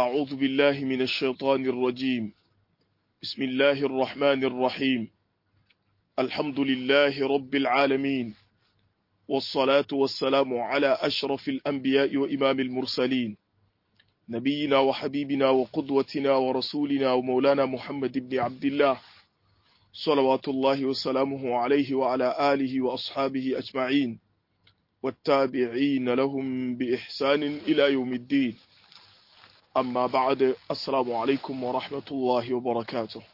أعوذ بالله من الشيطان الرجيم بسم الله الرحمن الرحيم الحمد لله رب العالمين والصلاة والسلام على أشرف الأنبياء وإمام المرسلين نبينا وحبيبنا وقدوتنا ورسولنا ومولانا محمد بن عبد الله صلوات الله وسلامه عليه وعلى آله وأصحابه أجمعين والتابعين لهم بإحسان إلى يوم الدين amma ba'ad assalamu alaikum wa rahmatullahi wa barakatuh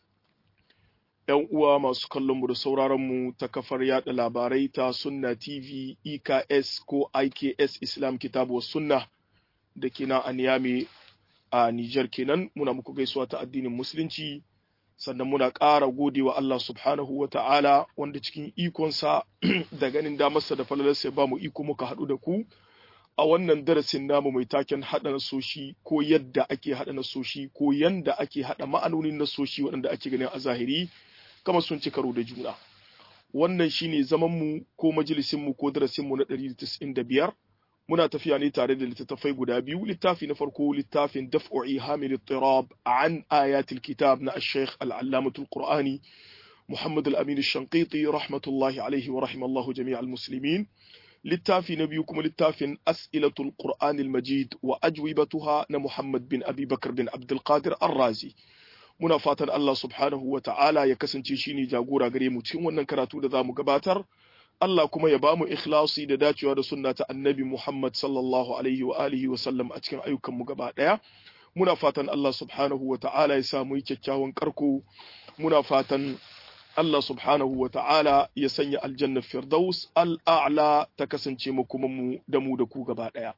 ‘Yan uwa masu kallonmu da sauraronmu ta kafar yada labarai ta Sunna TV, EKS ko IKS Islam Kitabu wa Sunna da ke nan a Niyami a Nijar kenan muna muku gaisuwa ta addinin Musulunci sannan muna ƙara gode wa Allah subhanahu wa ta'ala wanda cikin ikonsa da ganin damarsa da falalarsa ya ba mu iko muka haɗu da ku. a wannan darasin namu mai taken haɗa nasoshi ko yadda ake haɗa nasoshi ko yanda ake haɗa ma'anonin nasoshi waɗanda ake ganin a zahiri kama sun ci karo da juna wannan shine zaman mu ko majalisin mu ko darasin mu na 195 muna tafiya ne tare da littattafai guda biyu littafi na farko littafin daf'u ihamil ittirab an ayatil kitab na ash-shaykh al-allamatul qur'ani محمد الأمين الشنقيطي رحمة الله عليه ورحم الله جميع المسلمين littafi na biyu kuma littafin as'ilatul qur'anil majid wa ajwibatuha na muhammad bin abi bakar bin abdulkadir arrazi muna fatan allah subhanahu wa ta'ala ya kasance shine jagora gare mu cikin wannan karatu da zamu gabatar allah kuma ya bamu ikhlasi da dacewa da sunna ta annabi muhammad sallallahu alaihi wa alihi wa sallam a cikin ayyukan mu gaba daya muna fatan allah subhanahu wa ta'ala ya samu kyakkyawan karko muna fatan Allah subhanahu wa ta'ala ya sanya aljannar Firdaus al'a'la ta kasance makomanmu da mu da ku gaba ɗaya.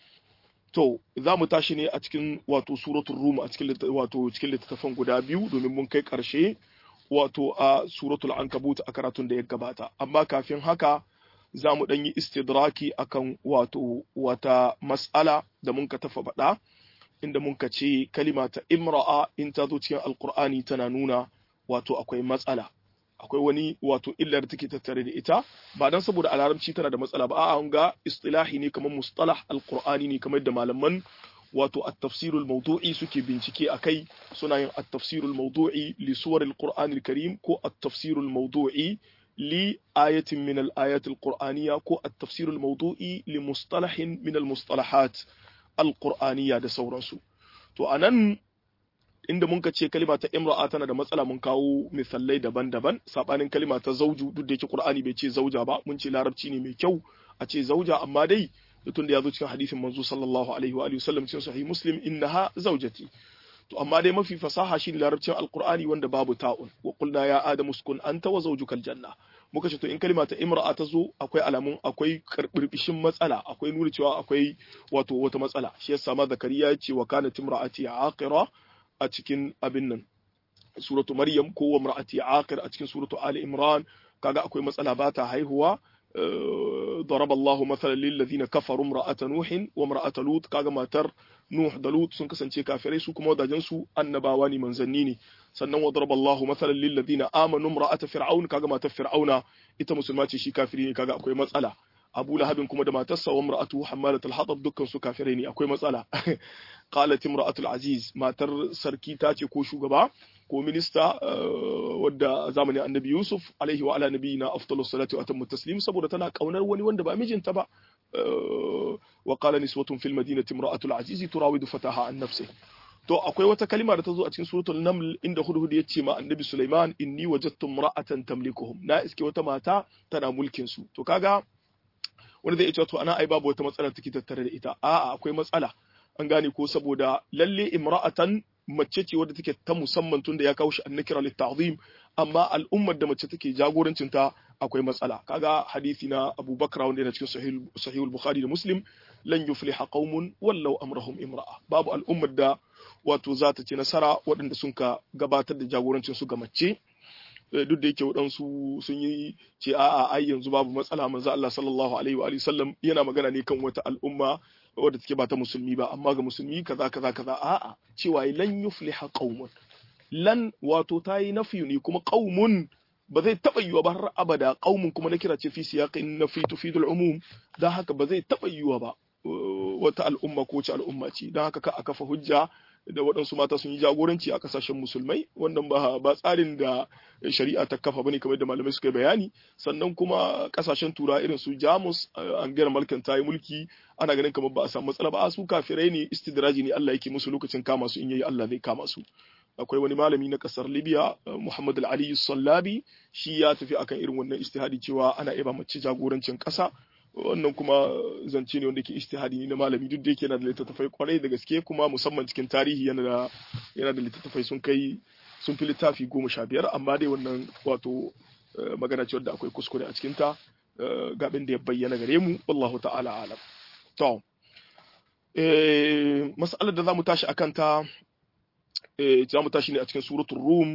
To, za mu tashi ne a cikin wato suratun Rum a cikin wato cikin littattafan guda biyu domin mun kai ƙarshe wato a suratul Ankabut a karatun da ya gabata. Amma kafin haka za mu ɗan yi istidraki akan wato wata mas'ala da mun ka tafa faɗa inda mun ka ce kalima ta imra'a in ta zo cikin alkur'ani tana nuna wato akwai matsala. akwai wani wato illar take tattare da ita ba dan saboda a larabci tana da matsala ba a'a ga istilahi ne kamar mustalah alqur'ani ne kamar da malaman wato at-tafsir al-mawdu'i suke bincike akai suna yin at-tafsir al-mawdu'i li suwar al-qur'an al-karim ko at-tafsir al-mawdu'i li ayatin min al-ayat al-qur'aniyya ko at-tafsir al-mawdu'i li mustalahin min al-mustalahat al-qur'aniyya da sauransu to anan inda mun ce kalima ta imra'a tana da matsala mun kawo misalai daban-daban sabanin kalima ta zauju duk da yake qur'ani bai ce zauja ba mun ce larabci ne mai kyau a ce zauja amma dai tun da ya zo cikin hadisin manzo sallallahu alaihi wa alihi wasallam cikin sahih muslim innaha zaujati to amma dai mafi fasaha shine larabcin alqur'ani wanda babu ta'un wa qulna ya adamu uskun anta wa zawjukal janna muka ce to in kalima ta imra'a ta zo akwai alamun akwai karbirbishin matsala akwai nuna cewa akwai wato wata matsala shi yasa ma zakariya ya ce wa kanat imra'ati aqira a cikin abin nan suratu maryam ko wa mar'ati aqir a cikin suratu ali imran kaga akwai matsala ba ta haihuwa ضرب الله مثلا للذين كفروا امرأة نوح وامرأة لوط kaga matar Nuh da Lut sun kasance kafirai su kuma wadajen su annabawa ne manzanni ne sannan wa daraba Allahu mathalan lil ladina amanu imra'ata fir'aun kaga matar fir'auna ita musulma ce shi kafiri ne kaga akwai matsala Abu Lahabin kuma da matarsa wa imra'atu hammalat al-hatab dukkan su kafirai ne akwai matsala qalat imra'atul aziz matar sarki ta ce ko shugaba ko minista wadda zamanin annabi Yusuf alaihi wa ala nabiyina afdalus salatu wa atammu taslim saboda tana kaunar wani wanda ba mijinta ba wa qala niswatun fil madinati imra'atul aziz turawidu fataha an nafsi to akwai wata kalima da ta zo a cikin suratul naml inda hudhud ya ce ma annabi Sulaiman inni wajadtu imra'atan tamlikuhum na iske wata mata tana mulkin su to kaga wani zai ce to ana ai babu wata matsala take tattare da ita a'a akwai matsala an gane ko saboda lalle imra'atan mace ce wadda take ta musamman tunda ya kawo shi annakira litta'zim amma al'ummar da mace take jagorancin ta akwai matsala kaga hadisi na Abu Bakar wanda yana cikin sahih sahih al-Bukhari da Muslim lan yufliha qaumun wallau amrahum imra'a babu al'ummar da wato za ta ci nasara waɗanda sun ka gabatar da jagorancin su ga mace duk da yake waɗansu sun yi ce a'a ai yanzu babu matsala manzo Allah sallallahu alaihi wa sallam yana magana ne kan wata al'umma wadda take ba ta musulmi ba amma ga musulmi kaza kaza kaza a'a cewa lan yufliha qaumun lan wato tayi nafi ne kuma qaumun ba zai taba yiwa ba har abada qaumun kuma na kira ce fi siyaqin nafi tufidul umum dan haka ba zai taba yiwa ba wata al'umma ko ce al'umma ce don haka ka a kafa hujja da waɗansu mata sun yi jagoranci a ƙasashen musulmai wannan ba ba tsarin da shari'a ta kafa bane kamar da malamai suka yi bayani sannan kuma ƙasashen tura irin su jamus angela merkel ta yi mulki ana ganin kamar ba a samu matsala ba a su kafirai ne istidraji ne Allah yake musu lokacin kama su in yayi Allah zai kama su akwai wani malami na kasar libya muhammad al-ali sallabi shi ya tafi akan irin wannan istihadi cewa ana iya mace jagorancin kasa wannan kuma zance ne wanda ke istihadi ne na malami duk da yake yana da littattafai kwarai da gaske kuma musamman cikin tarihi yana da yana da littattafai sun kai sun fi littafi goma sha biyar amma dai wannan wato magana ce wadda akwai kuskure a cikinta gabin da ya bayyana gare mu wallahu ta'ala alam to mas'alar da za mu tashi akan ta za mu tashi ne a cikin suratul rum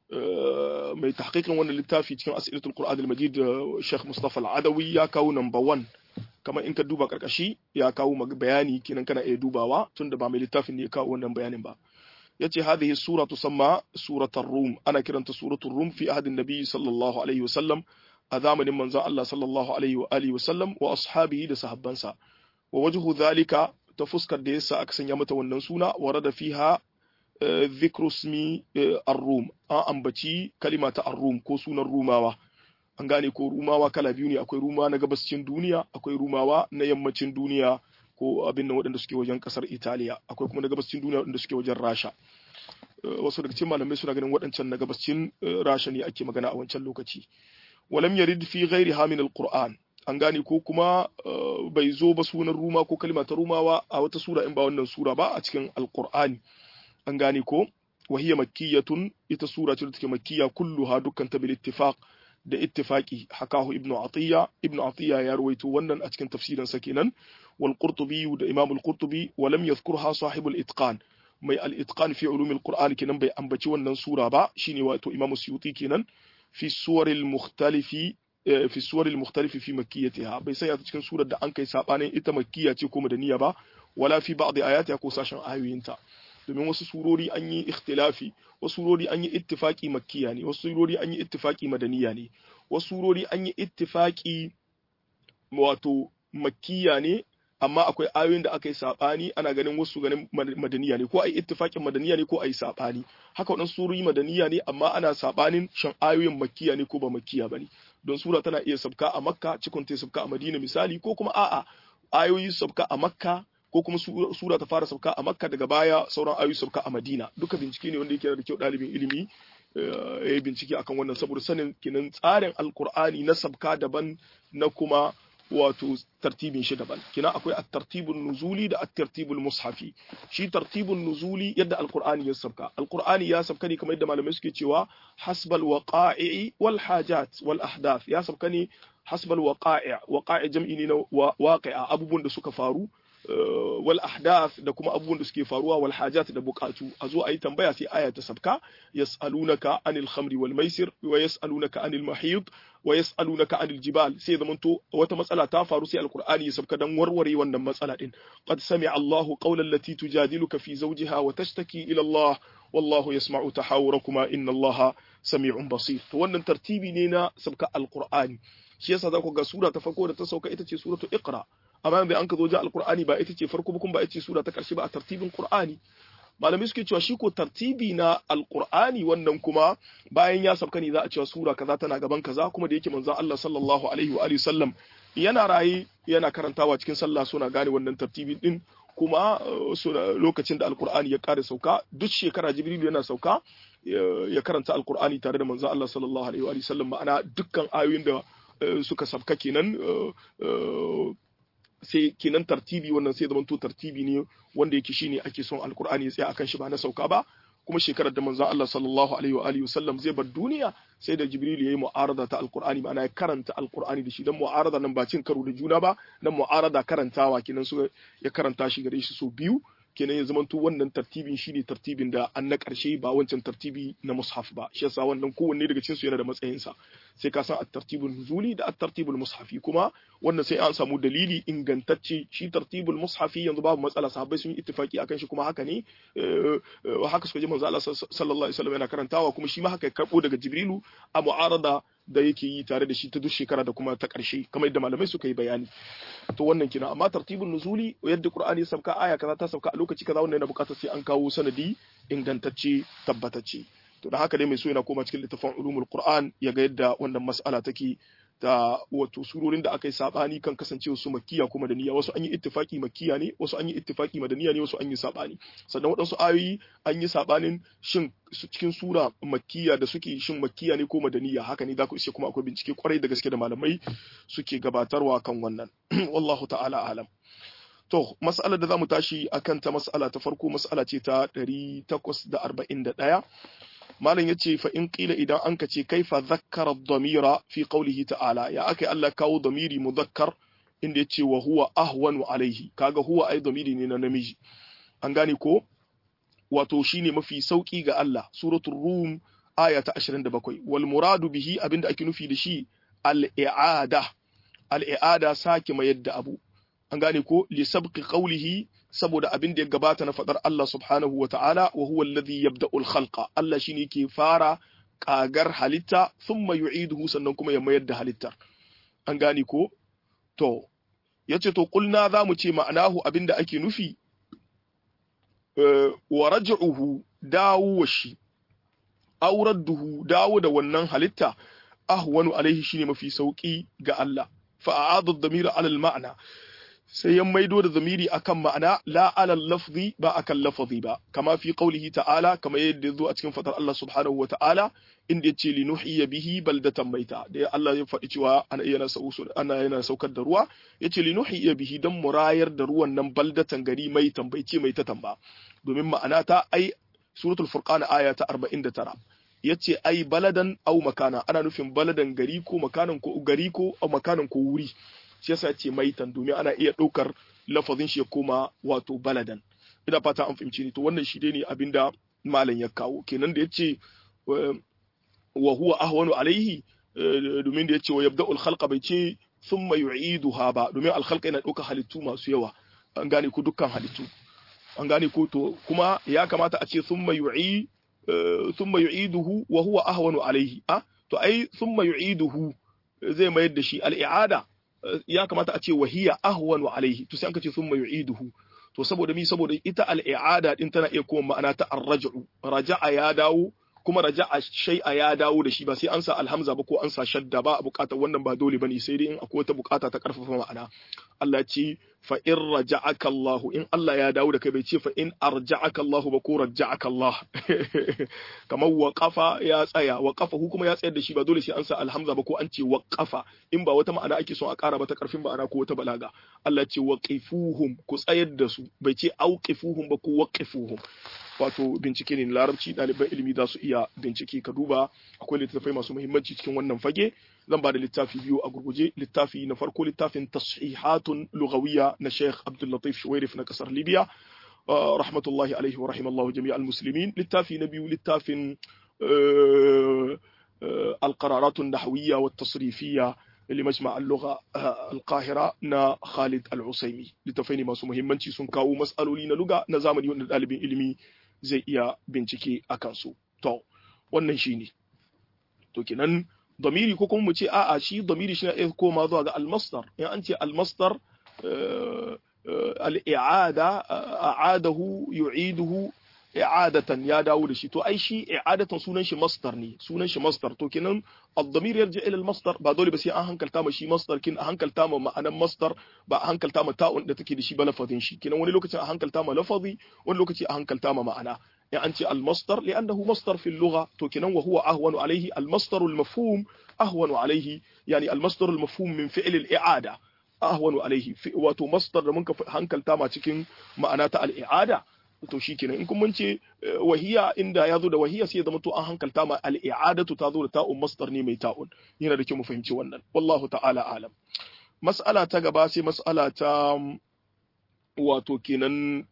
mai tahqiqin wannan littafi cikin as'ilatul qur'an al-majid Sheikh Mustafa al-Adawi ya kawo number 1 kamar in ka duba karkashi ya kawo bayani kenan kana iya dubawa tunda ba mai littafin ne ya kawo wannan bayanin ba yace hadhihi sura tusamma suratul rum ana kiranta suratul rum fi ahadin nabi sallallahu alaihi wasallam a zamanin manzon Allah sallallahu alaihi wa alihi wasallam wa ashabihi da sahabbansa wa wajhu dhalika ta fuskar da yasa aka sanya mata wannan suna warada fiha dhikru ismi ar-rum an ambaci kalima ta ar-rum ko sunan rumawa an gane ko rumawa kala biyu ne akwai rumawa na gabascin duniya akwai rumawa na yammacin duniya ko abin nan waɗanda suke wajen ƙasar Italiya akwai kuma na gabascin duniya waɗanda suke wajen Rasha wasu daga cikin malamai suna ganin waɗancan na gabascin Rasha ne ake magana a wancan lokaci walam yarid fi ghairi hamin al-Qur'an an gane ko kuma bai zo ba sunan ruma ko kalima ta rumawa a wata sura in ba wannan sura ba a cikin alqur'ani an gane ko wahiya makkiyatun ita sura ce da take makkiya kulluha dukkan ta bil ittifaq da ittifaqi hakahu ibnu atiya ibnu atiya ya rawaito wannan a cikin tafsirin sa kenan wal qurtubi da imam al qurtubi wa lam yadhkurha sahib al itqan mai al itqan fi ulum al qur'an kenan bai ambaci wannan sura ba shine wato imam suyuti kenan fi suwar al mukhtalifi fi suwar al mukhtalifi fi makkiyatiha bai sai ta cikin surar da an kai sabanin ita makkiya ce ko madaniya ba wala fi ba'd ayatiha ko sashen ayoyinta domin wasu surori an yi ikhtilafi wasu surori an yi ittifaki makkiya ne wasu surori an yi ittifaki madaniya ne wasu surori an yi ittifaki wato makkiya ne amma akwai ayoyin da aka yi sabani ana ganin wasu ganin madaniya ne ko ai ittifakin madaniya ne ko ai sabani haka wadansu surori madaniya ne amma ana sabanin shan ayoyin makkiya ne ko ba makkiya bane don sura tana iya sabka a makka cikon ta sabka a madina misali ko kuma a'a ayoyi sabka a makka ko kuma sura ta fara sauka a makka daga baya sauran ayoyi sauka a madina duka bincike ne wanda yake da kyau ɗalibin ilimi ya yi bincike akan wannan saboda sanin kinan tsarin alkur'ani na sabka daban na kuma wato tartibin shi daban kina akwai at-tartibun nuzuli da at-tartibul mushafi shi tartibun nuzuli yadda alkur'ani ya sabka alkur'ani ya sabka ne kamar yadda malamai suke cewa hasbal waqa'i wal hajat wal ahdath ya sabka ne hasbal waqa'i waqa'i jam'i ne na waqi'a abubuwan da suka faru wal ahdath da kuma abubuwan da suke faruwa wal hajat da bukatu a zo a yi tambaya sai aya ta sabka yas'alunaka anil khamri wal maisir wa yas'alunaka anil mahid wa yas'alunaka anil jibal sai zaman to wata matsala ta faru sai alqur'ani ya sabka dan warware wannan matsala din qad sami'a Allahu qawlan lati tujadiluka fi zawjiha wa tashtaki ila Allah wallahu yasma'u tahawurakuma inna Allaha sami'un basir to wannan tartibi ne na sabka alqur'ani shi yasa za ku ga sura ta farko da ta sauka ita ce suratu iqra amma yanzu an ka zo ja alqur'ani ba ita ce farko ba kuma ba ita ce sura ta karshe ba a tartibin qur'ani malamai suke cewa shi ko tartibi na alqur'ani wannan kuma bayan ya sauka ne za a cewa sura kaza tana gaban kaza kuma da yake manzon Allah sallallahu alaihi wa alihi sallam yana rayi yana karantawa cikin sallah suna gane wannan tartibi din kuma lokacin da alqur'ani ya kare sauka duk shekara jibril yana sauka ya karanta alqur'ani tare da manzon Allah sallallahu alaihi wa alihi sallam ma'ana dukkan ayoyin da suka sabka kenan sai kenan tartibi wannan sai zamanto tartibi ne wanda yake shine ake son alkur'ani ya tsaya akan shi ba na sauka ba kuma shekarar da manzon Allah sallallahu alaihi wa alihi wasallam zai bar duniya sai da Jibril yayi mu'arada ta alkur'ani ma'ana ya karanta alkur'ani da shi dan mu'arada nan ba cin karo da juna ba nan mu'arada karantawa kenan su ya karanta shi gare shi so biyu kenan ya zamanto wannan tartibin shine tartibin da an na ƙarshe ba wancan tartibi na mushaf ba shi yasa wannan kowanne daga cikin su yana da matsayinsa sai ka san at-tartibul nuzuli da at-tartibul mushafi kuma wannan sai an samu dalili ingantacce shi tartibul mushafi yanzu babu matsala sahabbai sun yi ittifaki akan shi kuma haka ne haka suka ji manzo Allah sallallahu alaihi wasallam yana karantawa kuma shi ma haka ya karbo daga Jibrilu a mu'arada da yake yi tare da shi ta duk shekara da kuma ta ƙarshe kamar yadda malamai suka yi bayani to wannan kina amma tartibul nuzuli yadda Qur'ani ya sauka aya kaza ta sauka a lokaci kaza wannan yana buƙatar sai an kawo sanadi ingantacce tabbatacce to da haka dai mai so yana koma cikin littafin ulumul Qur'an ya ga yadda wannan mas'ala take da wato surorin da aka yi sabani kan kasancewa su makkiya kuma da niyya wasu an yi ittifaki makkiya ne wasu an yi ittifaki madaniya ne wasu an yi sabani sannan waɗansu ayoyi an yi sabanin shin cikin sura makkiya da suke shin makkiya ne ko madaniya haka ne za ku ishe kuma akwai bincike kwarai da gaske da malamai suke gabatarwa kan wannan wallahu ta'ala alam to mas'alar da zamu tashi akan ta mas'ala ta farko mas'ala ce ta 841 malam yace fa in qila idan an kace kaifa zakkara dhamira fi qawlihi ta'ala ya akai Allah kawo dhamiri muzakkar inda yace wa huwa ahwanu alaihi kaga huwa ai dhamiri ne na namiji an gane ko wato shine mafi sauki ga Allah suratul rum aya ta 27 wal muradu bihi abinda ake nufi da shi al i'ada al i'ada sake mayar da abu an gane ko li sabqi qawlihi saboda abin da ya gabata na fadar Allah subhanahu wa ta'ala wa huwa alladhi yabda'u al-khalqa Allah shine ke fara kagar halitta thumma yu'iduhu sannan kuma ya mayar da halittar an gane ko to yace to kulna zamu ce ma'anahu abin da ake nufi wa raj'uhu dawo shi auradduhu dawo da wannan halitta ahwanu alaihi shine mafi sauki ga Allah fa a'adhu ad-damira 'ala al-ma'na sai ya maido da zamiri akan ma'ana la alal lafzi ba akan lafazi ba kama fi qaulihi ta'ala kama yadda zo a cikin fatar Allah subhanahu wa ta'ala inda yace li nuhyiya bihi baldatan maita da Allah ya faɗi cewa ana yana ana yana saukar da ruwa yace li nuhyiya bihi dan murayar da ruwan nan baldatan gari mai tambaice mai ta tamba domin ma'ana ta ai suratul furqan aya ta 49 yace ai baladan au makana ana nufin baladan gari ko makanan ko gari ko au makanan ko wuri shi yasa ce maitan domin ana iya ɗaukar lafazin shi ya koma wato baladan ina fata an fahimci ni to wannan shi dai ne abinda malam ya kawo kenan da yace wa huwa ahwanu alaihi domin da yace wa yabda'ul khalqa bai ce thumma yu'iduha ba domin al khalqa yana ɗaukar halittu masu yawa an gane ko dukkan halittu an gane ko to kuma ya kamata a ce thumma yu'i thumma yu'iduhu wa huwa ahwanu alaihi a to ai thumma yu'iduhu zai mayar da shi al-i'ada ya kamata a ce wahiya ahwanu alaihi to sai an ka ce thumma yu'iduhu to saboda mi saboda ita al-i'ada din tana iya kuma ma'ana ta ar-raj'u raja'a ya dawo kuma raja'a shay'a ya dawo da shi ba sai an sa alhamza ba ko an sa shadda ba a bukatar wannan ba dole bane sai dai in akwai wata bukata ta karfafa ma'ana Allah ya ce fa in raja'aka Allah in Allah ya dawo da kai bai ce fa in arja'aka Allah ba ko raja'aka Allah kamar waqafa ya tsaya waqafa hu kuma ya tsayar da shi ba dole sai an sa alhamza ba ko an ce waqafa in ba wata ma'ana ake son a ƙara ba ta karfin ma'ana ko wata balaga Allah ce waqifuhum ku tsayar da su bai ce auqifuhum ba ko waqifuhum wato bincike ne larabci ɗaliban ilimi za su iya bincike ka duba akwai littattafai masu muhimmanci cikin wannan fage zan ba da littafi biyu a gurguje littafi na farko littafin tashihatun lugawiyya na Sheikh Abdul Latif Shuwairif na kasar Libya rahmatullahi alaihi wa rahimallahu jami'al muslimin littafi na biyu littafin القرارات النحوية والتصريفية لمجمع اللغة القاهرة نا خالد العسيمي لتفيني masu muhimmanci sun kawo mas'aloli na luga na zamani wanda ɗalibin ilimi zai iya bincike a kansu to wannan shine to kenan damiri ko kuma mu ce a'a shi damiri shi ne koma zuwa ga almasdar in an ce almasdar al-i'ada a'adahu yu'iduhu i'adatan ya dawo da shi to ai shi i'adatan sunan shi masdar ne sunan shi masdar to kenan ad-damir yarji ila al-masdar ba dole ba sai an hankalta ma shi masdar kin a hankalta ma ma'anan masdar ba a hankalta ma ta'un da take da shi ba lafazin shi kenan wani lokacin a hankalta ma lafazi wani lokaci a hankalta ma ma'ana in an ce al-masdar li'annahu masdar fi al-lugha to kenan wa huwa ahwanu alayhi al-masdar al-mafhum ahwanu alayhi yani al-masdar al-mafhum min fi'l al-i'ada ahwanu alayhi wato masdar da muka hankalta ma cikin ma'ana ta al-i'ada to shi kenan in kun mun ce wahiya inda ya zo da wahiya sai ya zama to an hankalta ma al-i'adatu ta zo da ta'un masdar ne mai ta'un yana da kyau mu fahimci wannan wallahu ta'ala alam mas'ala ta gaba sai mas'ala ta wato kenan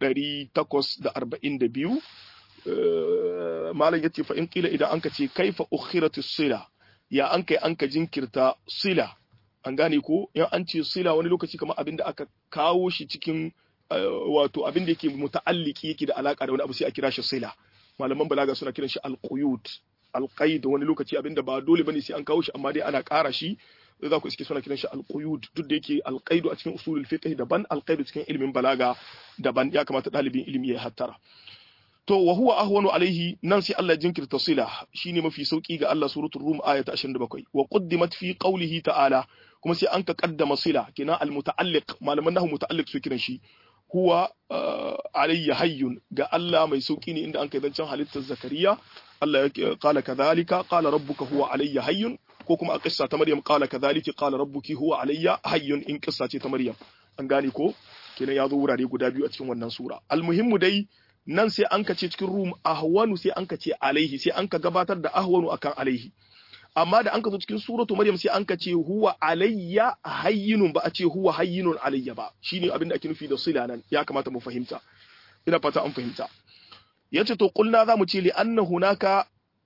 842 malam yace fa in qila idan anka ce kaifa ukhiratus sila ya an kai an ka jinkirta sila an gane ko in an ce sila wani lokaci kamar abin da aka kawo shi cikin wato abin da yake muta'alliki yake da alaka da wani abu sai a kira shi sila malaman balaga suna kiran shi alquyud alqaid wani lokaci abin da ba dole bane sai an kawo shi amma dai ana ƙara shi za ku iske suna kiran shi alquyud duk da yake alqaidu a cikin usulul fiqh daban alqaidu cikin ilimin balaga daban ya kamata dalibin ilimi ya hattara to wa huwa ahwanu alaihi nan sai Allah jinkirta sila shine mafi sauki ga Allah suratul rum aya ta 27 wa quddimat fi qawlihi ta'ala kuma sai an ka kaddama sila kina al muta'alliq malaman nahu muta'alliq su kiran shi huwa alayya hayyun ga Allah mai sauki ne inda an kai zancen halittar zakariya Allah ya kala kadhalika qala rabbuka huwa alayya hayyun ko kuma a kissa ta Maryam qala kadhalika qala rabbuki huwa alayya hayyun in kissa ce ta Maryam an gane ko kenan ya zo wurare guda biyu a cikin wannan sura almuhimmu dai nan sai an ka ce cikin rum ahwanu sai an ka ce alaihi sai an ka gabatar da ahwanu akan alaihi amma da an ka zo cikin suratu maryam sai an ka ce huwa alayya hayyinun ba a ce huwa hayyinun alayya ba shine abin da ake nufi da sila nan ya kamata mu fahimta ina fata an fahimta yace to kulna zamu ce li anna hunaka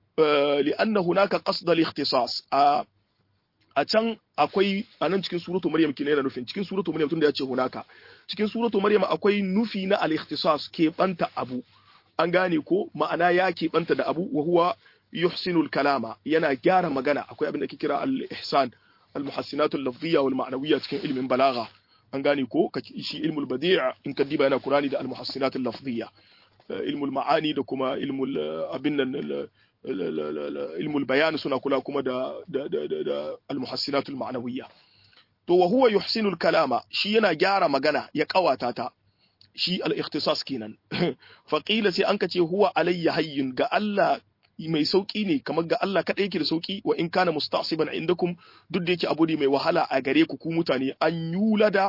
li anna hunaka qasd al ikhtisas a a can akwai a nan cikin suratu maryam kine yana nufin cikin suratu maryam tunda ya ce hunaka cikin suratu maryam akwai nufi na al-ikhtisas keɓanta abu an gane ko ma'ana ya keɓanta da abu wa huwa yuhsinul kalama yana gyara magana akwai abin da ke kira al-ihsan al-muhassinatul lafziyya wal ma'nawiyya cikin ilmin balagha an gane ko shi ilmul badi' in ka diba yana qur'ani da al-muhassinatul lafziyya ilmul ma'ani da kuma ilmul abin nan ilmul bayan suna kula kuma da da da da al-muhassinatul ma'nawiyya to wa huwa yuhsinul kalama shi yana gyara magana ya kawata ta shi al-ikhtisas kenan fa qila sai an kace huwa alayya hayyin ga Allah mai sauki ne kamar ga Allah kadai yake da sauki wa in kana musta'siban indakum duk da yake abu ne mai wahala a gare ku ku mutane an yulada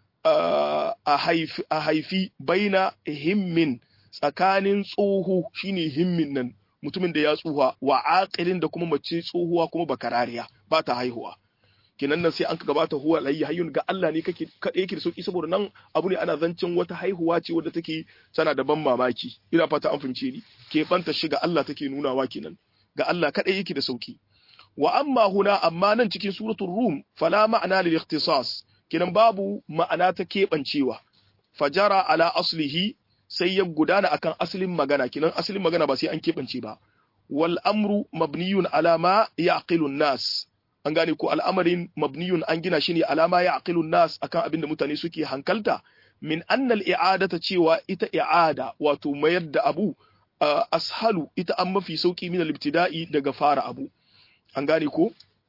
a haifi a haifi baina himmin tsakanin tsoho shine himmin nan mutumin da ya tsuha wa aqilin da kuma mace tsohuwa kuma bakarariya ba ta haihuwa kenan nan sai an ka gabata huwa layyi hayyun ga Allah ne kake kada yake da sauki saboda nan abu ne ana zancin wata haihuwa ce wadda take tana da ban mamaki ina fata an fahimce ni ke banta shi ga Allah take nunawa kenan ga Allah kada yake da sauki wa amma huna amma nan cikin suratul rum fala ma'ana lil ikhtisas kenan babu ma'ana ta kebancewa fajara ala aslihi sai ya gudana akan asalin magana kenan asalin magana ba sai an kebance ba wal amru mabniyun ala ma yaqilu nas an gane ko al'amarin mabniyun an gina shi ne alama ya aqilun nas akan abin da mutane suke hankalta min annal i'adata cewa ita i'ada wato mayar da abu ashalu ita an mafi sauki min al-ibtida'i daga fara abu an gane ko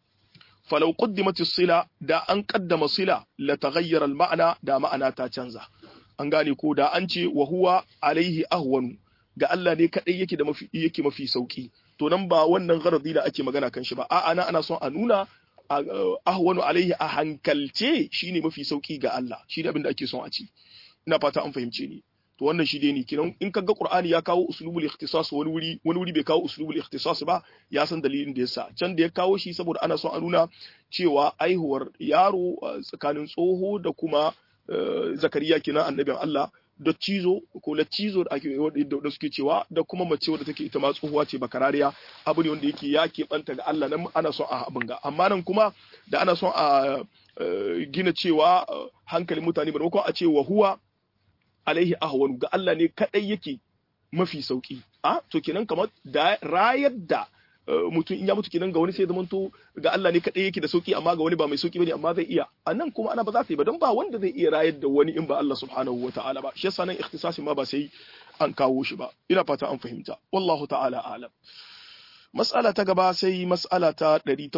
falau qaddimat sila da an qaddama sila la taghayyara al-ma'na da ma'ana ta canza an gane ko da an ce wa huwa alaihi ahwanu ga Allah ne kadai yake da mafi yake mafi sauki to nan ba wannan gharadi da ake magana kan shi ba a'a ana ana son a nuna ahwanu alaihi a hankalce shine mafi sauki ga Allah shi da abin da ake son a ci ina fata an fahimce ni to wannan shi dai ne kinan in kaga Qur'ani ya kawo uslubul ikhtisas wani wuri wani wuri bai kawo uslubul ikhtisas ba ya san dalilin da yasa can da ya kawo shi saboda ana son a nuna cewa aihuwar yaro tsakanin tsoho da kuma zakariya kenan annabin Allah da cizo ko la cizo da ake da suke cewa da kuma mace wadda take ita ma tsohuwa ce bakarariya abu ne wanda yake ya keɓanta ga Allah nan ana son a abin ga amma nan kuma da ana son a gina cewa hankalin mutane maimakon a ce wa huwa alaihi ahwanu ga Allah ne kadai yake mafi sauki a to kenan kamar da rayar da mutum in ya mutu kenan ga wani sai zamanto ga Allah ne kadai yake da sauki amma ga wani ba mai sauki bane amma zai iya anan kuma ana ba za ta yi ba don ba wanda zai iya rayar da wani in ba Allah subhanahu wataala ba shi yasa nan ikhtisasi ma ba sai an kawo shi ba ina fata an fahimta wallahu ta'ala alam mas'ala ta gaba sai mas'ala ta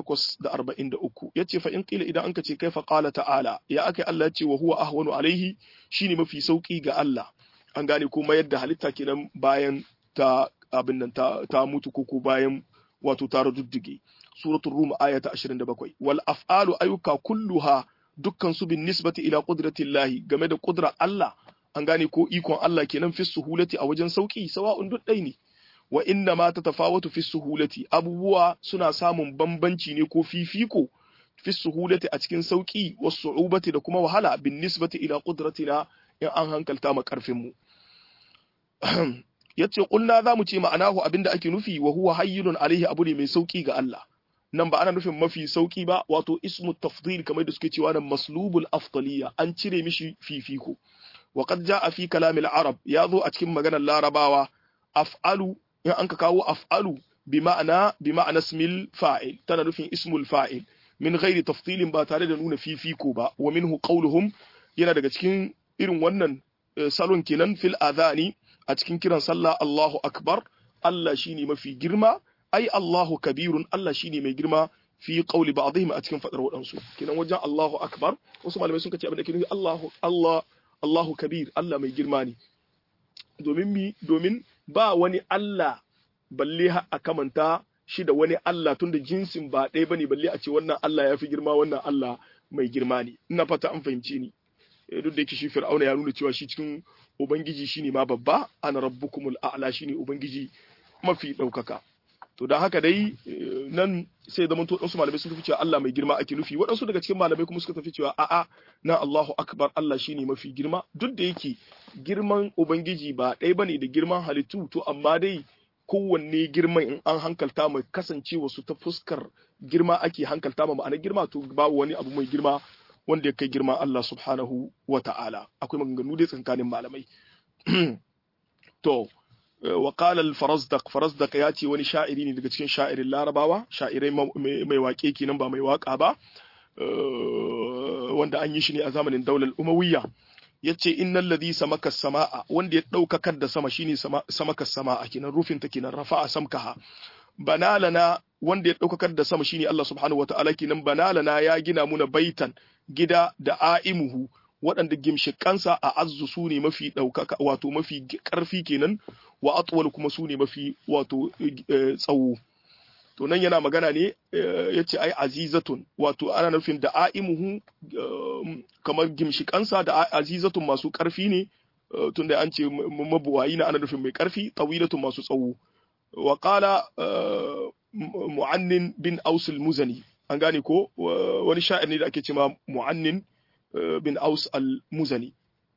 843 yace fa in qila idan anka ce kaifa qala ta'ala ya akai Allah ce wa huwa ahwanu alaihi shine mafi sauki ga Allah an gane kuma yadda halitta kenan bayan ta abin nan ta, ta mutu ko bayan wato tara duddige suratul rum aya ta 27 wal af'alu ayyuka kulluha dukkan su bin nisbati ila qudratillahi game da qudrar Allah an gane ko ikon Allah kenan fi suhulati a wajen sauki sawa'un duk dai ne wa inna ma tatafawatu fi suhulati abubuwa suna samun bambanci ne ko fifiko fi suhulati a cikin sauki was su'ubati da kuma wahala bin nisbati ila qudratina in an hankalta ma karfin mu yace kulna zamu ce ma'anahu abinda ake nufi wa huwa hayyinun alaihi abu ne mai sauki ga Allah nan ba ana nufin mafi sauki ba wato ismu tafdil kamar da suke cewa nan maslubul afdaliya an cire mishi fifiko wa qad jaa fi kalam al-arab ya zo a cikin maganar larabawa af'alu in an ka kawo af'alu bi ma'ana bi ma'ana ismil fa'il tana nufin ismul fa'il min ghairi tafdilin ba tare da nuna fifiko ba wa minhu qawluhum yana daga cikin irin wannan salon kenan fil adhani a cikin kiran sallah Allahu akbar Allah shine mafi girma ai Allahu kabirun Allah shine mai girma fi qawli ba'dihim a cikin fadar wadansu kenan wajen Allahu akbar wasu malamai sun kace abin da ke nufi Allahu Allah Allahu kabir Allah mai girma ne domin mi domin ba wani Allah balle a kamanta shi da wani Allah tunda jinsin ba ɗaya bane balle a ce wannan Allah ya fi girma wannan Allah mai girma ne ina fata an fahimci ni duk da yake shi Fir'auna ya nuna cewa shi cikin ubangiji shine ma babba ana rabbukumul a'la shine ubangiji mafi ɗaukaka to don haka dai nan sai zaman to wasu malamai sun tafi cewa Allah mai girma ake nufi waɗansu daga cikin malamai kuma suka tafi cewa a'a na Allahu akbar Allah shine mafi girma duk da yake girman ubangiji ba ɗaya bane da girman halittu to amma dai kowanne girman in an hankalta mai kasancewa su ta fuskar girma ake hankalta ma ma'anar girma to babu wani abu mai girma wanda ya kai girma Allah subhanahu wa ta'ala akwai maganganu dai tsakanin malamai to wa qala al-farazdaq farazdaq ya ce wani sha'iri ne daga cikin sha'irin larabawa sha'irai mai waƙe kenan ba mai waƙa ba wanda an yi shi ne a zamanin daular umawiyya yace innal ladhi samaka samaa wanda ya daukakar da sama shine samaka samaa kenan rufin ta kenan rafa'a samkaha banalana wanda ya daukakar da sama shine Allah subhanahu wataala kenan banalana ya gina muna baitan gida da aimuhu waɗanda gimshikansa a azzu su ne mafi ɗaukaka wato mafi ƙarfi kenan wa atwal kuma su ne mafi wato tsawo to nan yana magana ne ya ce ai azizatun wato ana nufin da aimuhu kamar gimshikansa da azizatun masu ƙarfi ne tunda an ce mabuwayi na ana nufin mai ƙarfi tawilatun masu tsawo wa qala mu'annin bin ausul muzani an gane ko wani sha'ir ne da ake cewa mu'annin bin aus al-muzani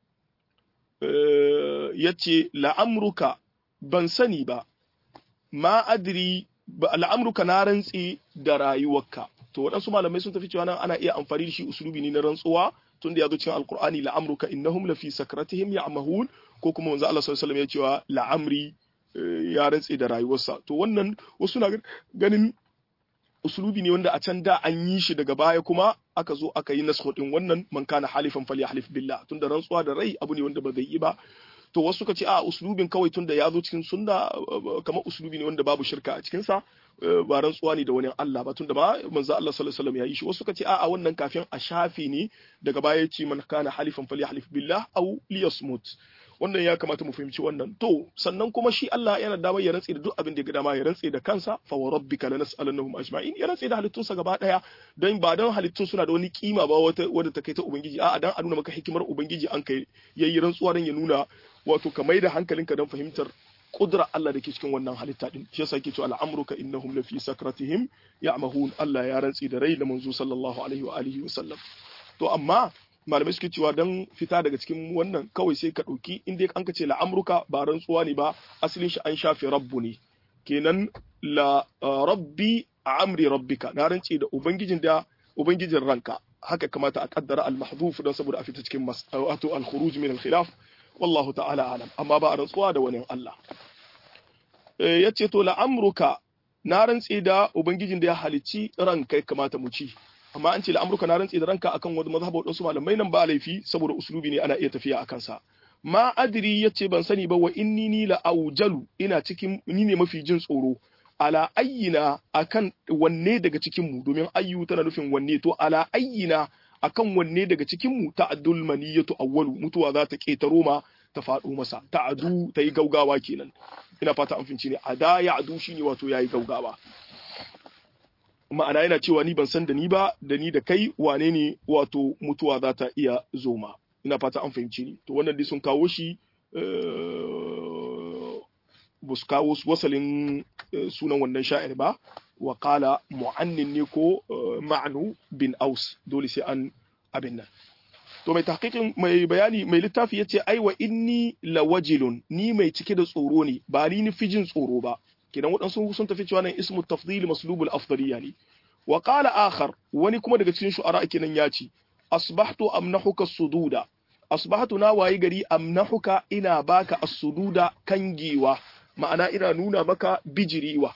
ya ce la'amruka ban sani ba ma adri la'amruka na rantsi da rayuwarka to waɗansu malamai sun tafi cewa nan ana iya amfani da shi usulubi ne na rantsuwa tun da ya zo cikin alkur'ani la'amruka innahum lafi sakratihim ya'mahun ko kuma manzo Allah sallallahu alaihi wasallam ya cewa la'amri ya rantsi da rayuwarsa to wannan wasu na ganin usulubi ne wanda a can da an yi shi daga baya kuma aka zo aka yi nasu din wannan man kana halifan falyahlif billah tunda rantsuwa da rai abu ne wanda ba zai yi ba to wasu suka ce a usulubin kawai tunda ya zo cikin sunna kamar usulubi ne wanda babu shirka a cikin sa ba rantsuwa ne da wani Allah ba tunda ba manzo Allah sallallahu alaihi wasallam ya yi shi wasu suka ce a wannan kafin a shafe ne daga baya ce man kana halifan falyahlif billah aw liyasmut wannan ya kamata mu fahimci wannan to sannan kuma shi Allah yana damar ya rantse da duk abin da ya ga dama ya rantse da kansa fa wa rabbika lanas'alannahum ajma'in ya rantse da halittunsa gaba daya don ba don halittun suna da wani kima ba wata wadda ta kai ta ubangiji a'a dan a nuna maka hikimar ubangiji an kai yayi rantsuwa dan ya nuna wato ka maida hankalinka don fahimtar kudura Allah da ke cikin wannan halitta din shi yasa yake cewa al'amruka innahum lafi sakratihim ya'mahun Allah ya rantse da rai da manzo sallallahu alaihi wa alihi wa sallam to amma malamai suke cewa don fita daga cikin wannan kawai sai ka ɗauki inda an ka ce la'amruka ba rantsuwa ne ba asalin shi an shafe rabbu ne kenan la rabbi a amri rabbika na rance da ubangijin da ubangijin ranka haka kamata a kaddara al-mahdhuf don saboda a fita cikin wato al-khuruj min al-khilaf wallahu ta'ala alam amma ba a rantsuwa da wani Allah yace to la'amruka na rantse da ubangijin da ya halicci ranka kamata mu ci amma an ce la'amruka na rantse da ranka akan wani mazhaba wadansu malamai nan ba laifi saboda usulubi ne ana iya tafiya a kansa ma adri yace ban sani ba wa inni ni la aujalu ina cikin ni ne mafi jin tsoro ala ayyina akan wanne daga cikin mu domin ayyu tana nufin wanne to ala ayyina akan wanne daga cikin mu ta'addul maniyatu awwalu mutuwa za ta ketaro ma ta faɗo masa ta'adu ta yi gaugawa kenan ina fata an finci ne ada ya adu shine wato yayi gaugawa ma'ana yana cewa ni ban san da ni ba da ni da kai wane ne wato mutuwa za ta iya zoma ina fata an fahimci ni to wannan dai sun kawo shi ba su kawo wasalin sunan wannan sha'ir ba wa qala mu'annin ne ko ma'anu bin aus dole sai an abin nan to mai tahqiqin mai bayani mai littafi yace ai wa inni lawajilun ni mai cike da tsoro ne ba ni ni fijin tsoro ba kidan waɗansu sun tafi cewa nan ismu tafdil maslubul afdaliya ne wa qala akhar wani kuma daga cikin shu'ara kenan ya ce asbahtu amnahuka sududa asbahtu na wayi gari amnahuka ina baka as-sududa kangewa ma'ana ina nuna maka bijiriwa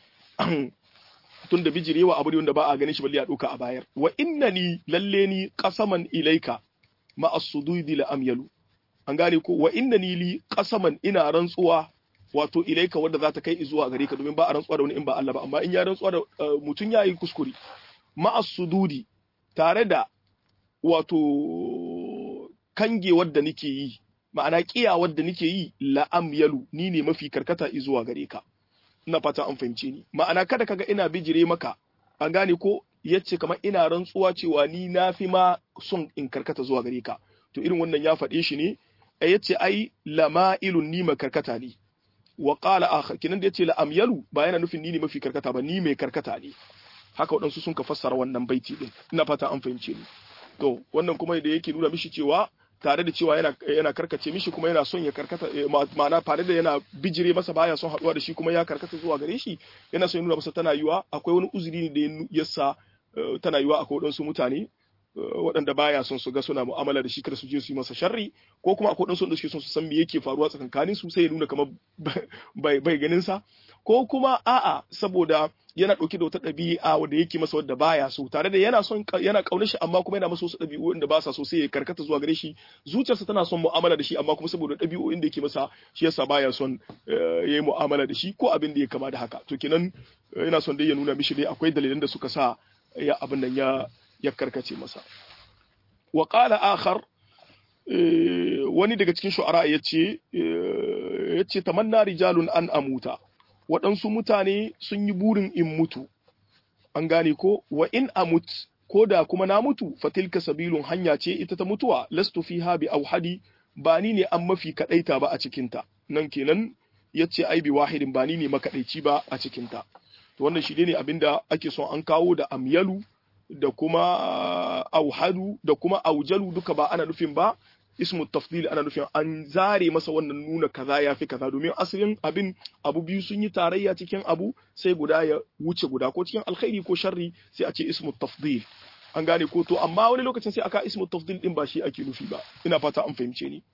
tunda bijirewa abu ne wanda ba a ganin shi balle a doka a bayar wa innani lalle ni qasaman ilaika ma as-sududi la amyalu an gane ko wa innani li qasaman ina rantsuwa wato ilaika wanda za ta kai zuwa gare ka domin ba a rantsuwa da wani in ba Allah ba amma in ya rantsuwa da mutum ya yi kuskure ma as-sududi tare da wato kangewar da nake yi ma'ana kiyawar da nake yi la amyalu ni ne mafi karkata zuwa gare ka ina fata an fahimce ni ma'ana kada kaga ina bijire maka an gane ko yace kamar ina rantsuwa cewa ni na fi ma son in karkata zuwa gare ka to irin wannan ya faɗe shi ne a yace ai lama'ilun ni ma karkata ne wa qala akhar kinan da yace la amyalu ba yana nufin ni ne mafi karkata ba ni mai karkata ne haka waɗansu sun ka fassara wannan baiti din ina fata an fahimce ni to wannan kuma da yake nuna mishi cewa tare da cewa yana yana karkace mishi kuma yana son ya karkata ma'ana tare da yana bijire masa baya son haduwa da shi kuma ya karkata zuwa gare shi yana son ya nuna masa tana yiwa akwai wani uzuri ne da ya sa tana yiwa akwai waɗansu mutane waɗanda baya son su ga suna mu'amala da shi kada su je su yi masa sharri ko kuma akwai waɗansu da suke son su san me yake faruwa tsakankanin su sai ya nuna kamar bai bai ganin sa ko kuma a'a saboda yana ɗauke da wata ɗabi'a wanda yake masa wadda baya so tare da yana son yana ƙaunar shi amma kuma yana masa wasu ɗabi'u wanda ba sa so sai ya karkata zuwa gare shi zuciyarsa tana son mu'amala da shi amma kuma saboda ɗabi'o'in da yake masa shi yasa baya son ya yi mu'amala da shi ko abin da ya kama da haka to kenan yana son dai ya nuna mishi dai akwai dalilan da suka sa ya abin nan ya ya karkace masa wa qala akhar wani daga cikin shu'ara yace yace tamanna rijalun an amuta waɗansu mutane sun yi burin in mutu an gane ko wa in amut ko da kuma na mutu fatilka sabilun hanya ce ita ta mutuwa lastu fiha bi auhadi ba ni ne an mafi kadaita ba a cikinta nan kenan yace ai bi wahidin ba ni ne makadaici ba a cikinta to wannan shi ne abinda ake son an kawo da amyalu da kuma auhadu da kuma aujalu duka ba ana nufin ba ismu tafdil ana nufin an zare masa wannan nuna kaza ya fi kaza domin asalin abin abu biyu sun yi tarayya cikin abu sai guda ya wuce guda ko cikin alkhairi ko sharri sai a ce ismu tafdil an gane ko to amma wani lokacin sai aka ismu tafdil din ba shi ake nufi ba ina fata an fahimce ni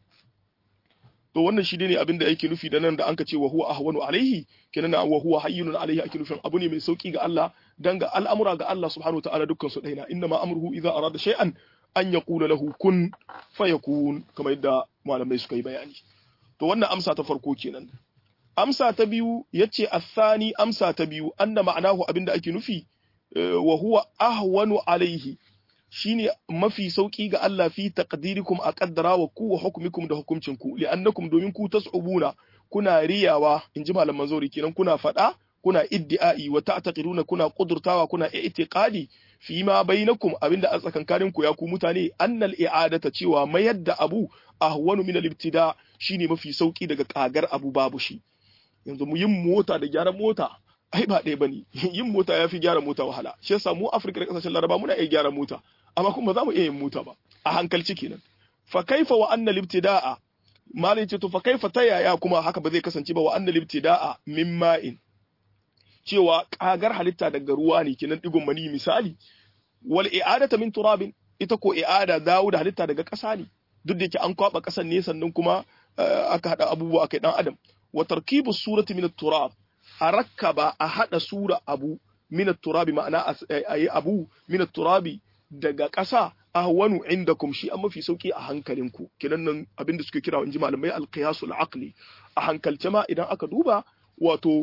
to wannan shi ne abin da yake nufi da nan da anka ce wa huwa ahwanu alaihi kenan wa huwa hayyunun alaihi ake nufin abu ne mai sauki ga Allah dan ga al'amura ga Allah subhanahu wa ta'ala dukkan su daina inna ma amruhu idza arada shay'an an ya kula lahu kun fayakun kamar yadda malamai suka yi bayani to wannan amsa ta farko kenan amsa ta biyu yace athani amsa ta biyu anna ma'anahu abinda ake nufi wa huwa ahwanu alaihi shine mafi sauki ga Allah fi taqdirikum a qaddara wa ku wa hukmikum da hukuncin ku li'annakum domin ku tas'ubuna kuna riyawa inji malaman zauri kenan kuna fada kuna iddi'ai wa ta'taqiduna kuna qudurtawa kuna i'tiqadi fi ma bainakum abinda a tsakankanin ku ya ku mutane annal i'adata cewa mayar da abu ahwanu min al-ibtida shine mafi sauki daga kagar abu babu shi yanzu mu yin mota da gyaran mota ai ba ɗaya bane yin mota yafi gyara mota wahala shi yasa mu Afirka da kasashen Laraba muna iya gyara mota amma kuma za mu iya yin mota ba a hankalci kenan fa kaifa wa annal ibtida'a malai ce to fa kaifa ta yaya kuma haka ba zai kasance ba wa annal ibtida'a min ma'in cewa kagar halitta daga ruwa ne kenan digon mani misali wal i'adata min turabin ita ko i'ada dawo da halitta daga ƙasa ne duk da yake an kwaba ƙasan ne sannan kuma aka hada abubuwa kai dan adam wa tarkibu surati min turab a rakkaba a hada sura abu min turabi ma'ana ayi abu min turabi daga ƙasa ahwanu indakum shi an mafi sauki a hankalinku kenan nan abinda suke kira in ji malamai alqiyasul aqli a hankalce ma idan aka duba wato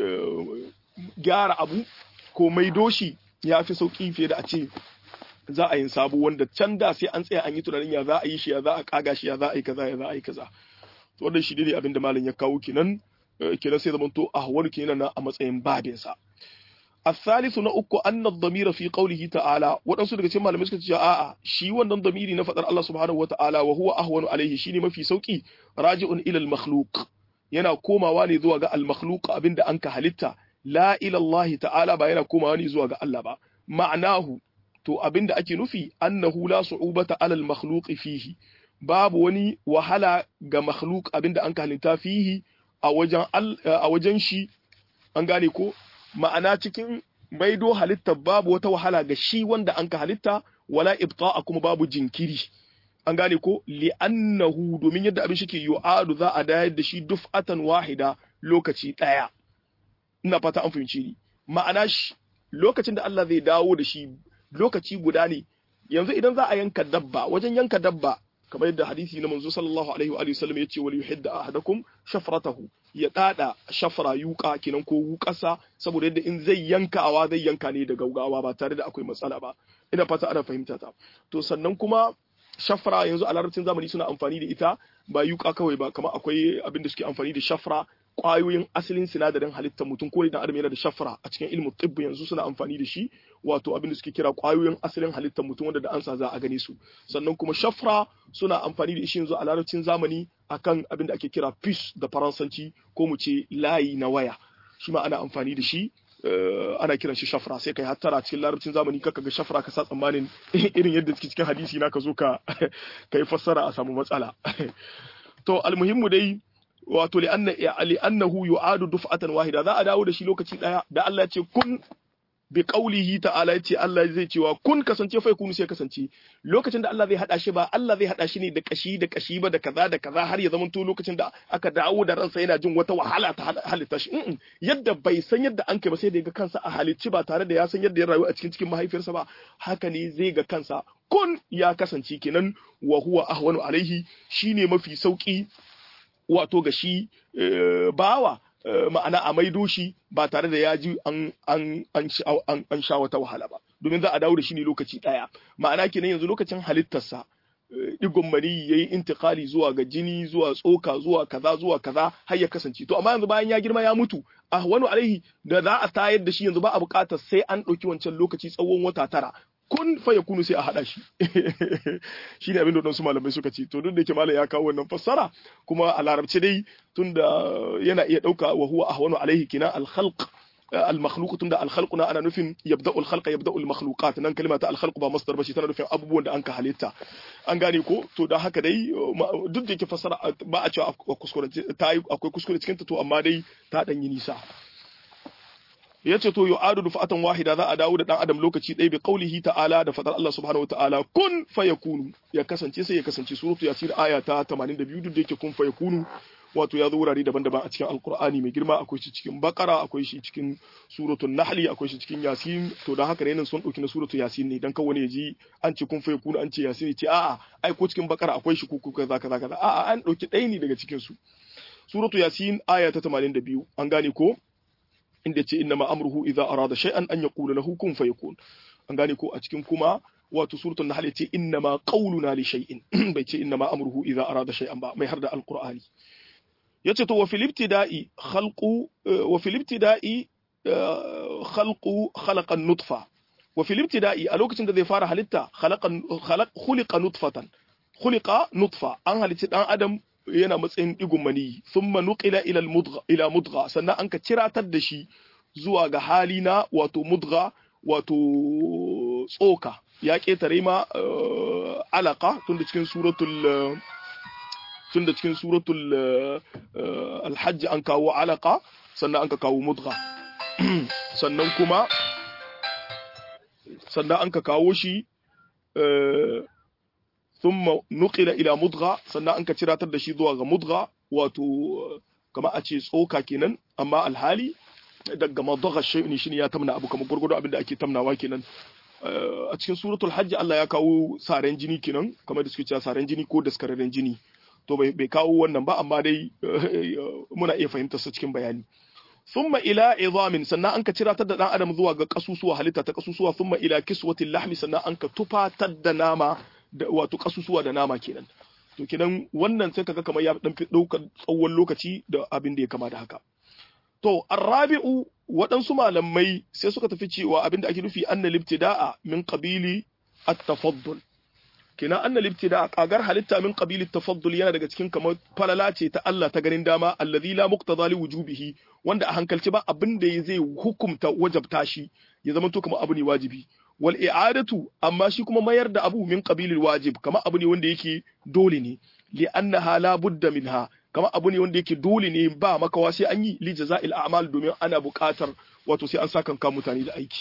gyara abu ko maido shi ya fi sauki fiye da a ce za a yi sabo wanda can da sai an tsaya an yi tunanin ya za a yi shi ya za a kaga shi ya za a yi kaza ya za a yi kaza to wannan shi ne abin da malam ya kawo kenan kenan sai zamanto ahwanu kenan a matsayin babinsa الثالث na uku anna dhamira fi qawlihi ta'ala wadansu daga cikin malamai suka ce a'a shi wannan dhamiri na fadar Allah subhanahu wata'ala wa huwa ahwanu alaihi shine mafi sauki raji'un ila al-makhluq yana komawa ne zuwa ga al-makhluq abinda an ka halitta la ila Allah ta'ala ba yana komawa ne zuwa ga Allah ba ma'anahu to abinda ake nufi annahu la su'ubata ala al-makhluq fihi babu wani wahala ga makhluq abinda an ka halitta fihi a wajen a wajen shi an gane ko ma'ana cikin maido halitta babu wata wahala ga shi wanda an ka halitta wala ibta'a kuma babu jinkiri an gane ko li'annahu domin yadda abin shike yu'adu za a dayar da shi duf'atan wahida lokaci daya ina fata an fahimci ni ma'ana shi lokacin da Allah zai dawo da shi lokaci guda ne yanzu idan za a yanka dabba wajen yanka dabba kamar yadda hadisi na manzo sallallahu alaihi wa sallam yace wal yuhidda ahadakum shafratahu ya dada shafra yuka kenan ko wukasa saboda yadda in zai yankawa zai yanka ne da gaugawa ba tare da akwai matsala ba ina fata ana fahimta ta to sannan kuma shafra yanzu a larabcin zamani suna amfani da ita ba yuka kawai ba kamar akwai abin da suke amfani da shafra kwayoyin asalin sinadarin halittar mutum ko idan adam yana da shafra a cikin ilmin tibbi yanzu suna amfani da shi wato abin da suke kira kwayoyin asalin halittar mutum wanda da ansa za a gane su sannan kuma shafra suna amfani da shi yanzu a larabcin zamani akan abin da ake kira fish da faransanci ko mu ce layi na waya shi ma ana amfani da shi ana kiran shi shafra sai kai hattara cikin larabcin zamani kaka ga shafra ka sa tsammanin irin yadda suke cikin hadisi na ka zo ka kai fassara a samu matsala to almuhimmu dai wato li'annahu yu'adu duf'atan wahida za a dawo da shi lokaci daya da Allah ya ce kun bi qaulihi ta'ala ya ce Allah zai cewa kun kasance fa kunu sai kasance lokacin da Allah zai hada shi ba Allah zai hada shi ne da kashi da kashi ba da kaza da kaza har ya zamanto lokacin da aka dawo da ransa yana jin wata wahala ta halitta shi yadda bai san yadda an kai ba sai da ga kansa a halicci ba tare da ya san yadda ya rayu a cikin cikin mahaifiyarsa ba haka ne zai ga kansa kun ya kasance kenan wa huwa ahwanu alaihi shine mafi sauki wato ga shi bawa ma'ana a maido shi ba tare da ya ji an sha wata wahala ba domin za a dawo da shi ne lokaci ɗaya ma'ana kenan yanzu lokacin halittarsa digon mani ya yi intikali zuwa ga jini zuwa tsoka zuwa kaza zuwa kaza har ya kasance to amma yanzu bayan ya girma ya mutu a wani alaihi da za a tayar da shi yanzu ba a buƙatar sai an ɗauki wancan lokaci tsawon wata tara kun fa ya kunu sai a haɗa shi shi ne abin da wasu malamai suka ce to duk da yake malam ya kawo wannan fassara kuma a larabci dai tunda yana iya ɗauka wa huwa ahwanu alaihi kina al-khalq al-makhluq tunda al-khalq na ana nufin yabda'u al-khalq yabda'u al-makhluqat nan kalma ta al-khalq ba masdar ba shi tana nufin abubuwan da an ka halitta an gane ko to da haka dai duk da yake fassara ba a cewa kuskure ta yi akwai kuskure cikin ta to amma dai ta dan yi nisa yace to yu'adu dufatan wahida za a dawo da dan adam lokaci ɗaya bi qaulihi ta'ala da fadar Allah subhanahu wataala kun fayakunu ya kasance sai ya kasance suratu yasir aya ta 82 duk da yake kun fayakunu wato ya zo wurare daban-daban a cikin alkur'ani mai girma akwai shi cikin bakara akwai shi cikin suratul nahli akwai shi cikin yasin to dan haka ne sun dauki na suratul yasin ne dan kawai ne ji an ce kun fayakunu an ce yasin ce a'a ai ko cikin bakara akwai shi kuku kaza kaza kaza a'a an dauki ɗaya ne daga cikin su suratul yasin aya ta 82 an gane ko inda ce inna amruhu idza arada shay'an an yaqula lahu kun fayakun an gane ko a cikin kuma wato suratul nahl yace inna ma qawluna li shay'in bai ce inna ma amruhu idza arada shay'an ba mai har da alqur'ani yace to wa fil ibtida'i khalqu wa fil ibtida'i khalqu khalaqa nutfa wa fil ibtida'i a lokacin da zai fara halitta khalaqa khalaq khuliqa nutfatan khuliqa nutfa an halitta dan adam yana matsayin digun mani thumma nuqila ila mudgha ila mudgha sannan an ka ciratar da shi zuwa ga hali na wato mudgha wato tsoka ya ketare ma alaka tunda cikin suratul tunda cikin suratul alhajj an kawo alaka sannan an ka kawo mudgha sannan kuma sannan an ka kawo shi ثم نقل إلى مضغة sannan an ka ciratar da shi zuwa ga mudgha wato kama a ce tsoka kenan amma alhali daga madagha shay'in shine ya tamna abu kamar gurgudu abin da ake tamnawa kenan a cikin suratul hajj Allah ya kawo saren jini kenan kamar da suke cewa saren jini ko daskararren jini to bai kawo wannan ba amma dai muna iya fahimtar sa cikin bayani thumma ila izamin sannan an ka ciratar da dan adam zuwa ga kasusuwa halitta ta kasusuwa thumma ila kiswatil lahmi sannan an ka tufatar da nama da wato kasusuwa da nama kenan to kenan wannan sai kaga kamar ya dan fi daukar tsawon lokaci da abin da ya kama da haka to arrabi'u waɗansu malamai sai suka tafi cewa abin da ake nufi anna libtida'a min qabili at-tafaddul kenan anna libtida'a kagar halitta min qabili at-tafaddul yana daga cikin kamar falala ce ta Allah ta ganin dama allazi la muqtada li wujubihi wanda a hankalci ba abin da zai hukumta wajabta shi ya zama to kamar abu ne wajibi wal i'adatu amma shi kuma mayar da abu min qabilil wajib kamar abu ne wanda yake dole ne li annaha la budda minha kamar abu ne wanda yake dole ne ba makawa sai an yi li jaza'il a'mal domin ana buƙatar wato sai an saka kan mutane da aiki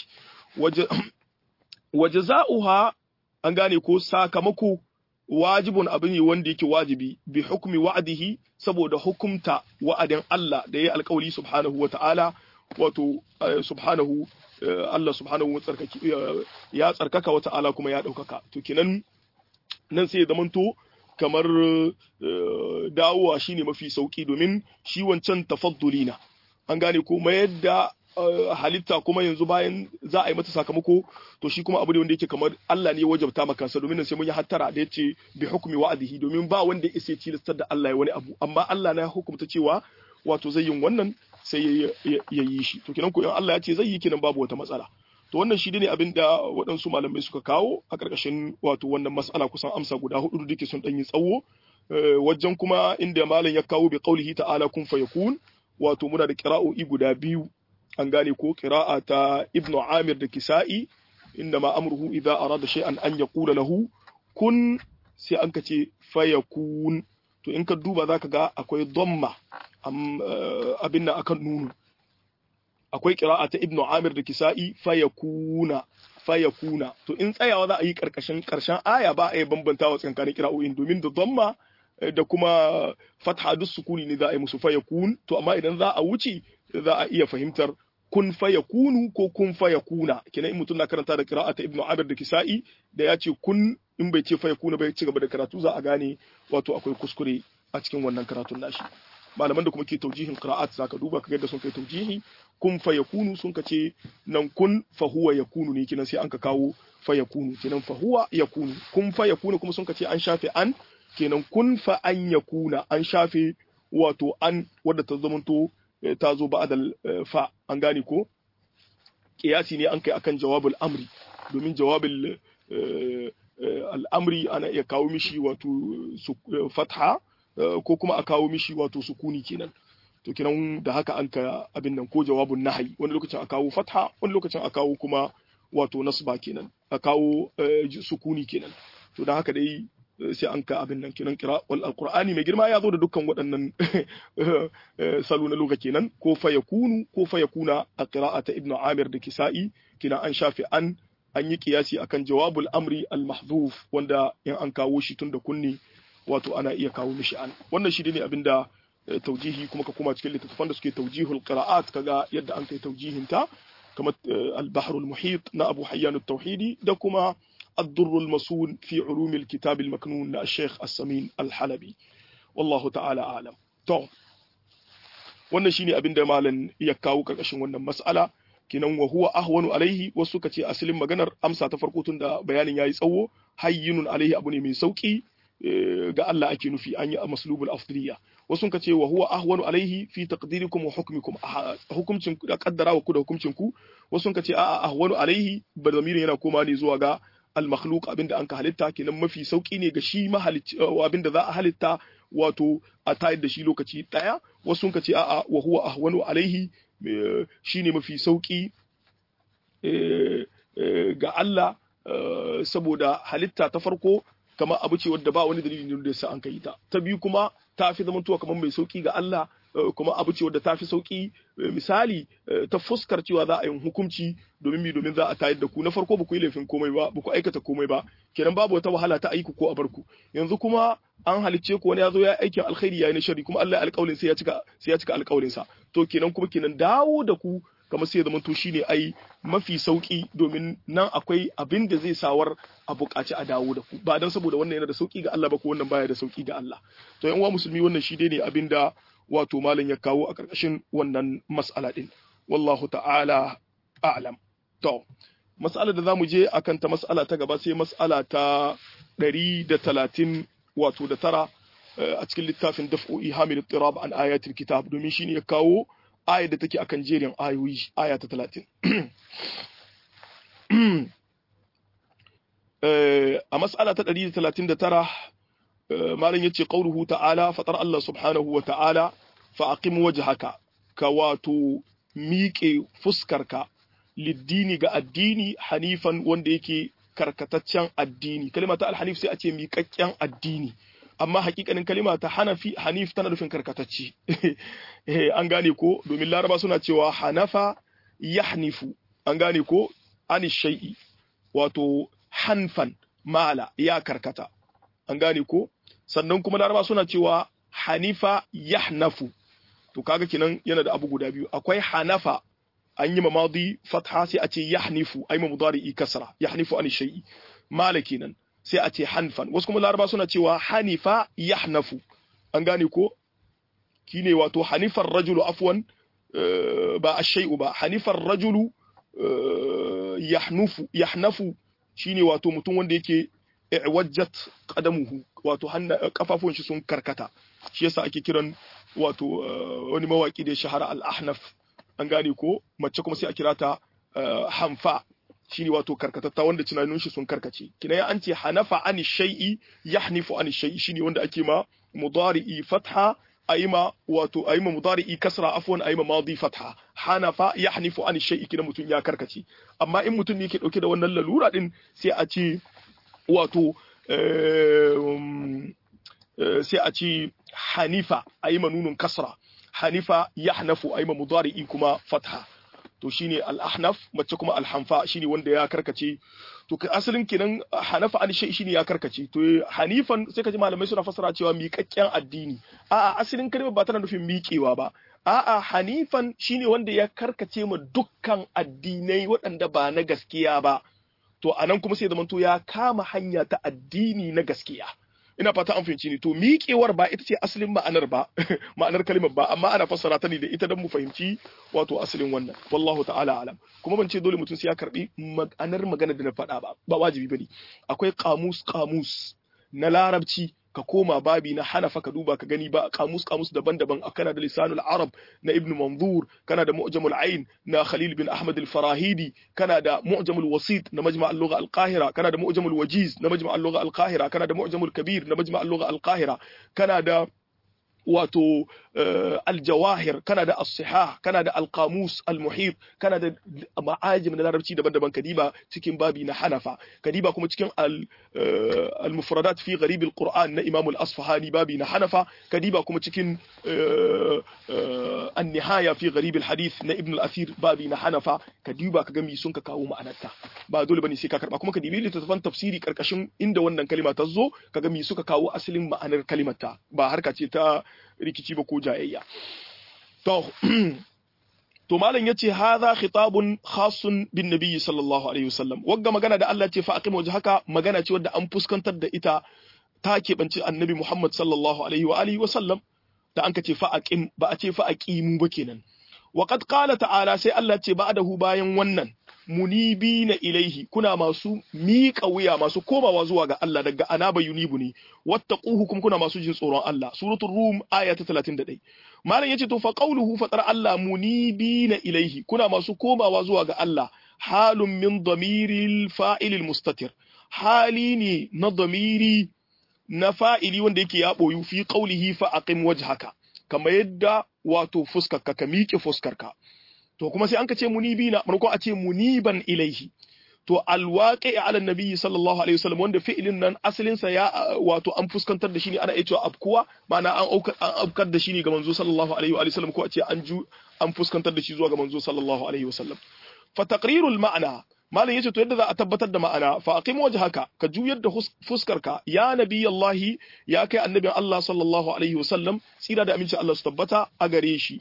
wa jaza'uha an gane ko sakamako wajibun abu ne wanda yake wajibi bi hukmi wa'adihi saboda hukumta wa'adin Allah da ya alƙawari subhanahu wata'ala wato subhanahu Allah subhanahu wa tsarkaki ya tsarkaka wa ta'ala kuma ya ɗaukaka to kenan nan sai ya zamanto kamar dawowa shine mafi sauki domin shi wancan tafadduli na an gane ko mayar da halitta kuma yanzu bayan za a yi mata sakamako to shi kuma abu ne wanda yake kamar Allah ne ya wajabta maka kansa domin sai mun yi hattara da yace bi hukmi wa'adihi domin ba wanda ya isa tilastar da Allah ya wani abu amma Allah na hukumta cewa wato zai yin wannan sai ya yi shi to kenan ko in Allah ya ce zai yi kenan babu wata matsala to wannan shi ne abin da waɗansu malamai suka kawo a ƙarƙashin wato wannan mas'ala kusan amsa guda hudu da sun ɗan yi tsawo wajen kuma inda malam ya kawo bi qaulihi ta'ala kun fayakun wato muna da qira'o'i guda biyu an gane ko qira'a ta ibnu amir da kisa'i inda ma amruhu idza arada shay'an an yaqula lahu kun sai an ka ce fayakun to in ka duba zaka ga akwai dhamma abin nan akan nunu akwai qira'a ta ibnu amir da kisa'i fayakuna fayakuna to in tsayawa za a yi karkashin karshen aya ba a yi bambantawa tsakanin qira'o'in domin da dhamma da kuma fatha duk sukuni ne za a yi musu fayakun to amma idan za a wuce za a iya fahimtar kun fayakunu ko kun fayakuna kenan in mutum na karanta da qira'a ta ibnu amir da kisa'i da ya ce kun in bai ce fayakuna bai ci gaba da karatu za a gane wato akwai kuskure a cikin wannan karatun nashi malaman da kuma ke taujihin qira'at zaka duba kaga yadda sun kai taujihi kun fa yakunu sun ka ce nan kun fa huwa yakunu ne kinan sai an ka kawo fa yakunu kinan fa huwa yakunu kun fa yakunu kuma sun ka ce an shafe an kenan kun fa an yakuna an shafe wato an wadda ta zamanto ta zo ba'dal fa an gane ko kiyasi ne an kai akan jawabul amri domin jawabul al'amri ana iya kawo mishi wato fatha ko kuma a kawo mishi wato sukuni kenan to kenan da haka an ka abin nan ko jawabun nahayi wani lokacin a kawo fatha wani lokacin a kawo kuma wato nasba kenan a kawo sukuni kenan to da haka dai sai an ka abin nan kenan kira wal alqur'ani mai girma ya zo da dukkan waɗannan salo na loka kenan ko fa yakunu ko fa yakuna a qira'ata ibnu amir da kisa'i kina an shafi an an yi kiyasi akan jawabul amri al mahdhuf wanda in an kawo shi tun da kunni wato ana iya kawo mishi an wannan shi ne abinda taujihi kuma ka koma cikin littattafan da suke taujihul qira'at kaga yadda an kai taujihin ta kamar al-bahrul muhit na Abu Hayyan at-Tauhidi da kuma الدر المسون في علوم الكتاب المكنون للشيخ السمين الحلبي والله تعالى أعلم تو wannan shine abin da malam ya kawo karkashin wannan mas'ala kinan wa huwa ahwanu alaihi wasu kace asalin maganar amsa ta farko tun da bayanin yayi tsawo hayyinun alaihi abu ne mai sauki ga Allah ake nufi an yi maslubul afdaliya wasu ka ce wa huwa ahwanu alaihi fi taqdirikum wa hukmikum hukumcin da kaddara wa ku da hukumcin ku wasu ka ce a'a ahwanu alaihi ba zamirin yana koma ne zuwa ga al makhluq abinda an ka halitta kenan mafi sauki ne ga shi mahalicci abinda za a halitta wato a tayar da shi lokaci daya wasu ka ce a'a wa huwa ahwanu alaihi shine mafi sauki ga Allah saboda halitta ta farko kama abu ce wadda ba wani dalili da yasa an kai ta ta biyu kuma ta fi zamantowa kamar mai sauki ga Allah kuma abu ce wadda ta fi sauki misali ta fuskar cewa za a yi hukunci domin mi domin za a tayar da ku na farko ba ku yi laifin komai ba ba ku aikata komai ba kenan babu wata wahala ta aiki ko a barku yanzu kuma an halicce ku wani ya zo ya aikin alkhairi yayi na shari kuma Allah ya alƙawarin sai ya cika sai ya cika alƙawarin sa to kenan kuma kenan dawo da ku kamar sai ya zama to shine ai mafi sauki domin nan akwai abin da zai sawar a buƙaci a dawo da ku ba dan saboda wannan yana da sauki ga Allah ba ko wannan baya da sauki ga Allah to yan uwa musulmi wannan shi dai ne abin da wato malam ya kawo a ƙarƙashin wannan mas'ala din wallahu ta'ala a'lam to mas'ala da zamu je akan ta mas'ala ta gaba sai mas'ala ta 130 wato da tara a cikin littafin daf'u ihamil tirab an ayatul kitab domin shine ya kawo ayar da take akan jerin ayoyi aya ta talatin. a mas'ala ta ɗari da talatin da tara malam ya ce ƙauruhu ta'ala fatar Allah subhanahu wa ta'ala fa'aƙim waje haka ka wato miƙe fuskarka liddini ga addini hanifan wanda yake karkataccen addini kalma ta alhanif sai a ce miƙaƙƙen addini amma hakikanin kalima ta hanafi hanif tana nufin karkatacci an gane ko domin laraba suna cewa hanafa yahnifu an gane ko ani shay'i wato hanfan mala ya karkata an gane ko sannan kuma laraba suna cewa hanifa yahnafu to kaga kinan yana da abu guda biyu akwai hanafa an yi mamadi fatha sai a ce yahnifu ai mudari kasra yahnifu ani shay'i mala kenan sai a ce hanfan wasu kuma laraba suna cewa hanifa yahnafu an gane ko kine wato hanifar rajulu afwan ba ashay'u ba hanifar rajulu yahnufu yahnafu shine wato mutum wanda yake wajjat qadamuhu wato kafafun shi sun karkata shi yasa ake kiran wato wani mawaki da shahara al-ahnaf an gane ko mace kuma sai a kira ta hanfa shine wato karkatatta wanda tunanin shi sun karkace kina an ce hanafa ani shay'i yahnifu ani shay'i shine wanda ake ma mudari'i fatha ayima wato ayima mudari'i kasra afwan ayima madi fatha hanafa yahnifu ani shay'i kina mutun ya karkace amma in mutun ne yake dauke da wannan lalura din sai a ce wato sai a ce hanifa ayima nunun kasra hanifa yahnafu ayima mudari'i kuma fatha to shine al-ahnaf mace kuma al-hanfa shine wanda ya karkace to kai asalin kenan hanafa an shay shine ya karkace to hanifan sai kaji malamai suna fasara cewa miƙaƙƙen addini a'a asalin kalmar ba tana nufin miƙewa ba a'a hanifan shine wanda ya karkace ma dukkan addinai waɗanda ba na gaskiya ba to anan kuma sai zamanto ya kama hanya ta addini na gaskiya ina fata an fahimci ni to miƙewar ba ita ce asalin ma'anar ba ma'anar kalimar ba amma ana fassara ta ne da ita don mu fahimci wato asalin wannan wallahu ta'ala alam kuma ban ce dole mutum sai ya karbi ma'anar magana da na faɗa ba ba wajibi bane akwai kamus kamus na larabci ka koma babi na hanafa ka duba ka gani ba kamus kamus daban-daban kana da lisanul arab na ibn manzur kana da mu'jamul ain na khalil bin ahmad al-farahidi kana da mu'jamul wasit na majma' al-lugha al-qahira kana da mu'jamul wajiz na majma' al-lugha al-qahira kana da mu'jamul kabir na majma' al-lugha al-qahira kana da wato aljawahir kana da as-sihah kana da al-qamus al-muhit kana da ma'ajim na larabci daban-daban kadiba cikin babi na hanafa kadiba kuma cikin al-mufradat fi gharib al-qur'an na imam al-asfahani babi na hanafa kadiba kuma cikin an-nihaya fi gharib al-hadith na ibn al-athir babi na hanafa kadiba kaga mi sun ka kawo ma'anarta ba dole bane sai ka karba kuma kadibi littattafan tafsiri karkashin inda wannan kalima ta zo kaga mi suka kawo asalin ma'anar kalimarta ba harka ce ta rikici ba ko jayayya to to malam yace hadha khitabun khasun bin nabiy sallallahu alaihi wasallam wagga magana da Allah ce fa aqim wajhaka magana ce wadda an fuskantar da ita ta keɓanci annabi Muhammad sallallahu alaihi wa alihi wasallam da an ka ce fa aqim ba a ce fa aqimu ba kenan wa qad qala ta'ala sai Allah ce ba'dahu bayan wannan munibina ilaihi kuna masu miƙa wuya masu komawa zuwa ga Allah daga anaba yunibu ne wattaquhu kuma kuna masu jin tsoron Allah suratul rum aya ta 31 malam yace to fa qawluhu fatar Allah munibina ilaihi kuna masu komawa zuwa ga Allah halun min damiril fa'ilil mustatir hali ne na damiri na fa'ili wanda yake ya boyu fi qawlihi fa aqim wajhaka kamar yadda wato fuskarka ka miƙe fuskarka to kuma sai an ka ce munibina marko a ce muniban ilaihi to alwaqi ala nabiyyi sallallahu alaihi wasallam wanda fi'ilin nan asalin sa ya wato an fuskantar da shi ne ana iya cewa afkuwa ma'ana an aukar an aukar da shi ne ga manzo sallallahu alaihi wa sallam ko a ce an ju an fuskantar da shi zuwa ga manzo sallallahu alaihi wa sallam fa taqrirul ma'na malam yace to yadda za a tabbatar da ma'ana fa aqim wajhaka ka juyar da fuskarka ya nabiyallahi ya kai annabin Allah sallallahu alaihi wa sallam tsira da aminci Allah su tabbata a gare shi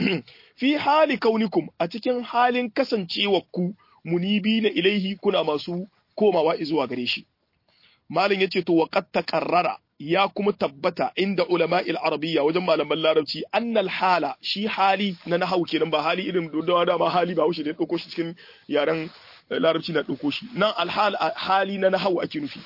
fi hali kaunikum a cikin halin kasancewarku munibi na ilaihi kuna masu komawa zuwa gare shi malin yace to wa qad taqarrara ya kuma tabbata inda ulama'il arabiyya wajen malaman larabci annal hala shi hali na nahawu kenan ba hali irin da dama hali ba wuce da ya dauko shi cikin yaren larabci na dauko shi nan alhal hali na nahawu ake nufi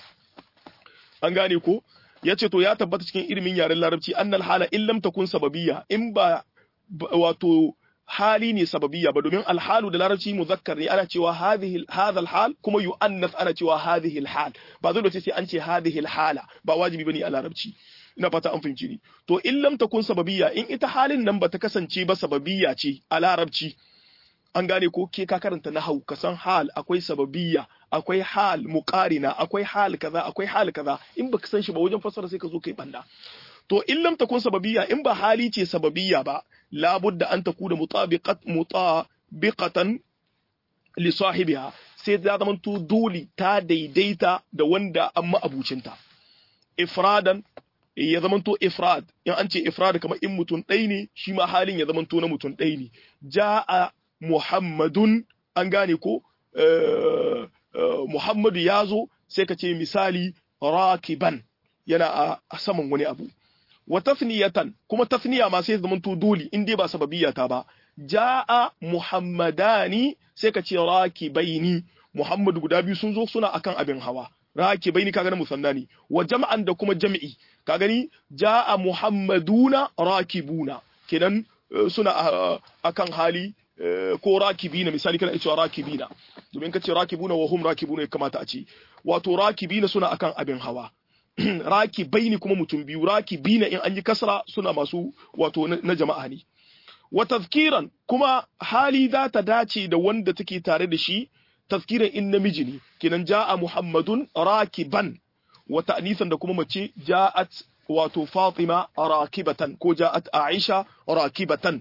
an gane ko yace to ya tabbata cikin ilimin yaren larabci annal hala in lam takun sababiyya in ba wato hali ne sababiyya ba domin alhalu da larabci muzakkar ne ana cewa hadhihi hadha alhal kuma yu'annas ana cewa hadhihi alhal ba zai ce sai an ce hadhihi alhala ba wajibi bane a larabci ina fata an fahimci ni to in lam takun sababiyya in ita halin nan bata kasance ba sababiyya ce a larabci an gane ko ke ka karanta nahau ka san hal akwai sababiyya akwai hal muqarina akwai hal kaza akwai hal kaza in baka san shi ba wajen fassara sai ka zo kai banda to in lam takun sababiyya in ba hali ce sababiyya ba labudda an takuna mutabiqat mutabiqatan li sahibiha sai ta zama to dole ta daidaita da wanda an ma'abucinta ifradan ya zama to ifrad in an ce ifrad kamar in mutum ɗai ne shi ma halin ya zama to na mutum ɗai ne ja'a muhammadun an gane ko muhammadu ya zo sai ka ce misali rakiban yana a saman wani abu wa tafniyatan kuma tafniya ma sai zama to dole in dai ba sababiyya ta ba ja'a muhammadani sai ka ce rakibaini muhammadu guda biyu sun zo suna akan abin hawa rakibaini kaga na musanna ne wa jam'an da kuma jam'i ka gani ja'a muhammaduna rakibuna kenan suna akan hali ko rakibina misali kana cewa rakibina domin ka ce rakibuna wa hum rakibuna ya kamata a ce wato rakibina suna akan abin hawa rakibaini kuma mutum biyu rakibina in an yi kasra suna masu wato na jama'a ne wa tazkiran kuma hali za ta dace da wanda take tare da shi tazkiran in namiji ne kenan ja'a muhammadun rakiban wa ta'nisan da kuma mace ja'at wato fatima rakibatan ko ja'at aisha rakibatan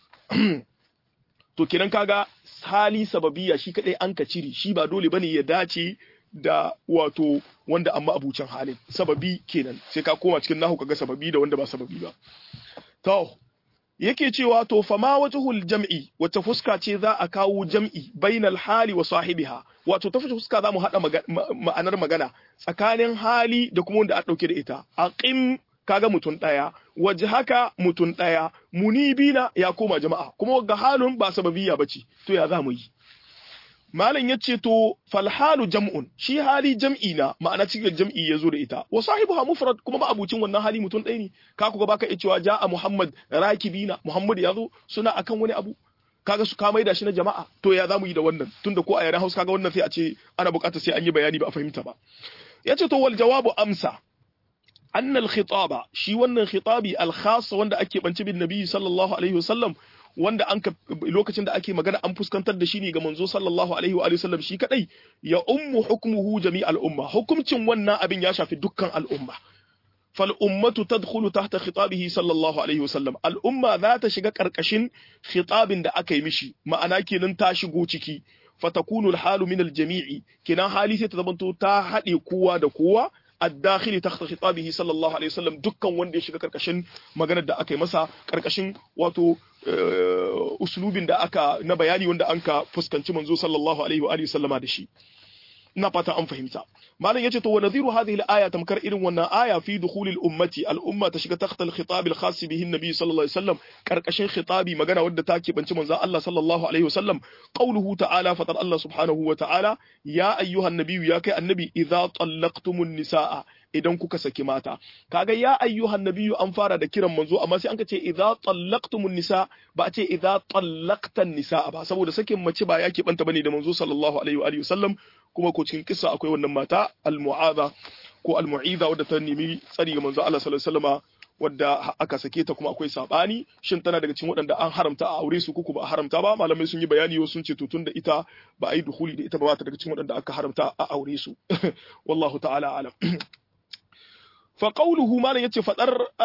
to kenan kaga hali sababiya shi kadai an ka cire shi ba dole bane ya dace da wato wanda amma abucin halin sababi kenan sai ka koma cikin nahu kaga sababi da wanda ba sababi ba to yake cewa to fama wajhul jam'i wata fuska ce za a kawo jam'i bainal hali wa sahibiha wato ta fuska za mu hada ma'anar magana tsakanin hali da kuma wanda a dauke da ita aqim kaga mutun daya waje haka mutun daya munibina ya koma jama'a kuma ga halun ba sababiyya bace to ya za mu yi malam yace to fal halu jam'un shi hali jam'i na ma'ana cikin jam'i yazo da ita wa sahibuha mufrad kuma ba abucin wannan hali mutun ɗaya ne ka kuga baka iya cewa ja'a muhammad rakibina muhammad yazo suna akan wani abu kaga su ka maida shi na jama'a to ya zamu yi da wannan tunda ko a yaren Hausa kaga wannan sai a ce ana bukata sai an yi bayani ba a fahimta ba yace to wal jawabu amsa anna al khitaba shi wannan khitabi al khas wanda ake banci bin nabi sallallahu alaihi wasallam wanda an lokacin da ake magana an fuskantar da shi ne ga manzo sallallahu alaihi wa sallam shi kadai ya ummu hukmuhu jami'al umma hukumcin wannan abin ya shafi dukkan al'umma fal ummatu tadkhulu tahta khitabihi sallallahu alaihi wa sallam al'umma za ta shiga karkashin khitabin da aka yi mishi ma'ana kenan ta shigo ciki fatakunu al-halu min al-jami'i kenan hali sai ta zamanto ta haɗe kowa da kowa الداخل تحت خطابه صلى الله عليه وسلم dukkan wanda ya shiga karkashin maganar da aka yi masa karkashin wato uslubin da aka na bayani wanda an ka fuskanci manzo sallallahu alaihi wa alihi sallama da shi ina fata an fahimta malam yace to wa nadhiru hadhihi al-aya tamkar irin wannan aya fi dukhulil ummati al-umma ta shiga tahta al-khitab al-khas bihi an-nabi sallallahu alaihi wasallam karkashin khitabi magana wadda take banci manzo Allah sallallahu alaihi wasallam qawluhu ta'ala fatar Allah subhanahu wa ta'ala ya ayyuhan nabiyyu ya kai annabi idza tallaqtumun nisaa idan kuka saki mata kaga ya ayyuhan nabiyyu an fara da kiran manzo amma sai an ka ce idza tallaqtumun nisa ba a ce idza tallaqtan nisa ba saboda sakin mace ba yake banta bane da manzo sallallahu alaihi wa alihi wasallam kuma ko cikin kissa akwai wannan mata al-mu'adha ko al-mu'iza wadda ta nemi tsari ga manzo Allah sallallahu alaihi wasallama wadda aka sake ta kuma akwai sabani shin tana daga cikin waɗanda an haramta a aure su kuku ba a haramta ba malamai sun yi bayani wasu sun ce to tun da ita ba a yi duhuli da ita ba ta daga cikin waɗanda aka haramta a aure su wallahu ta'ala alam fa qawluhu malam yace fadar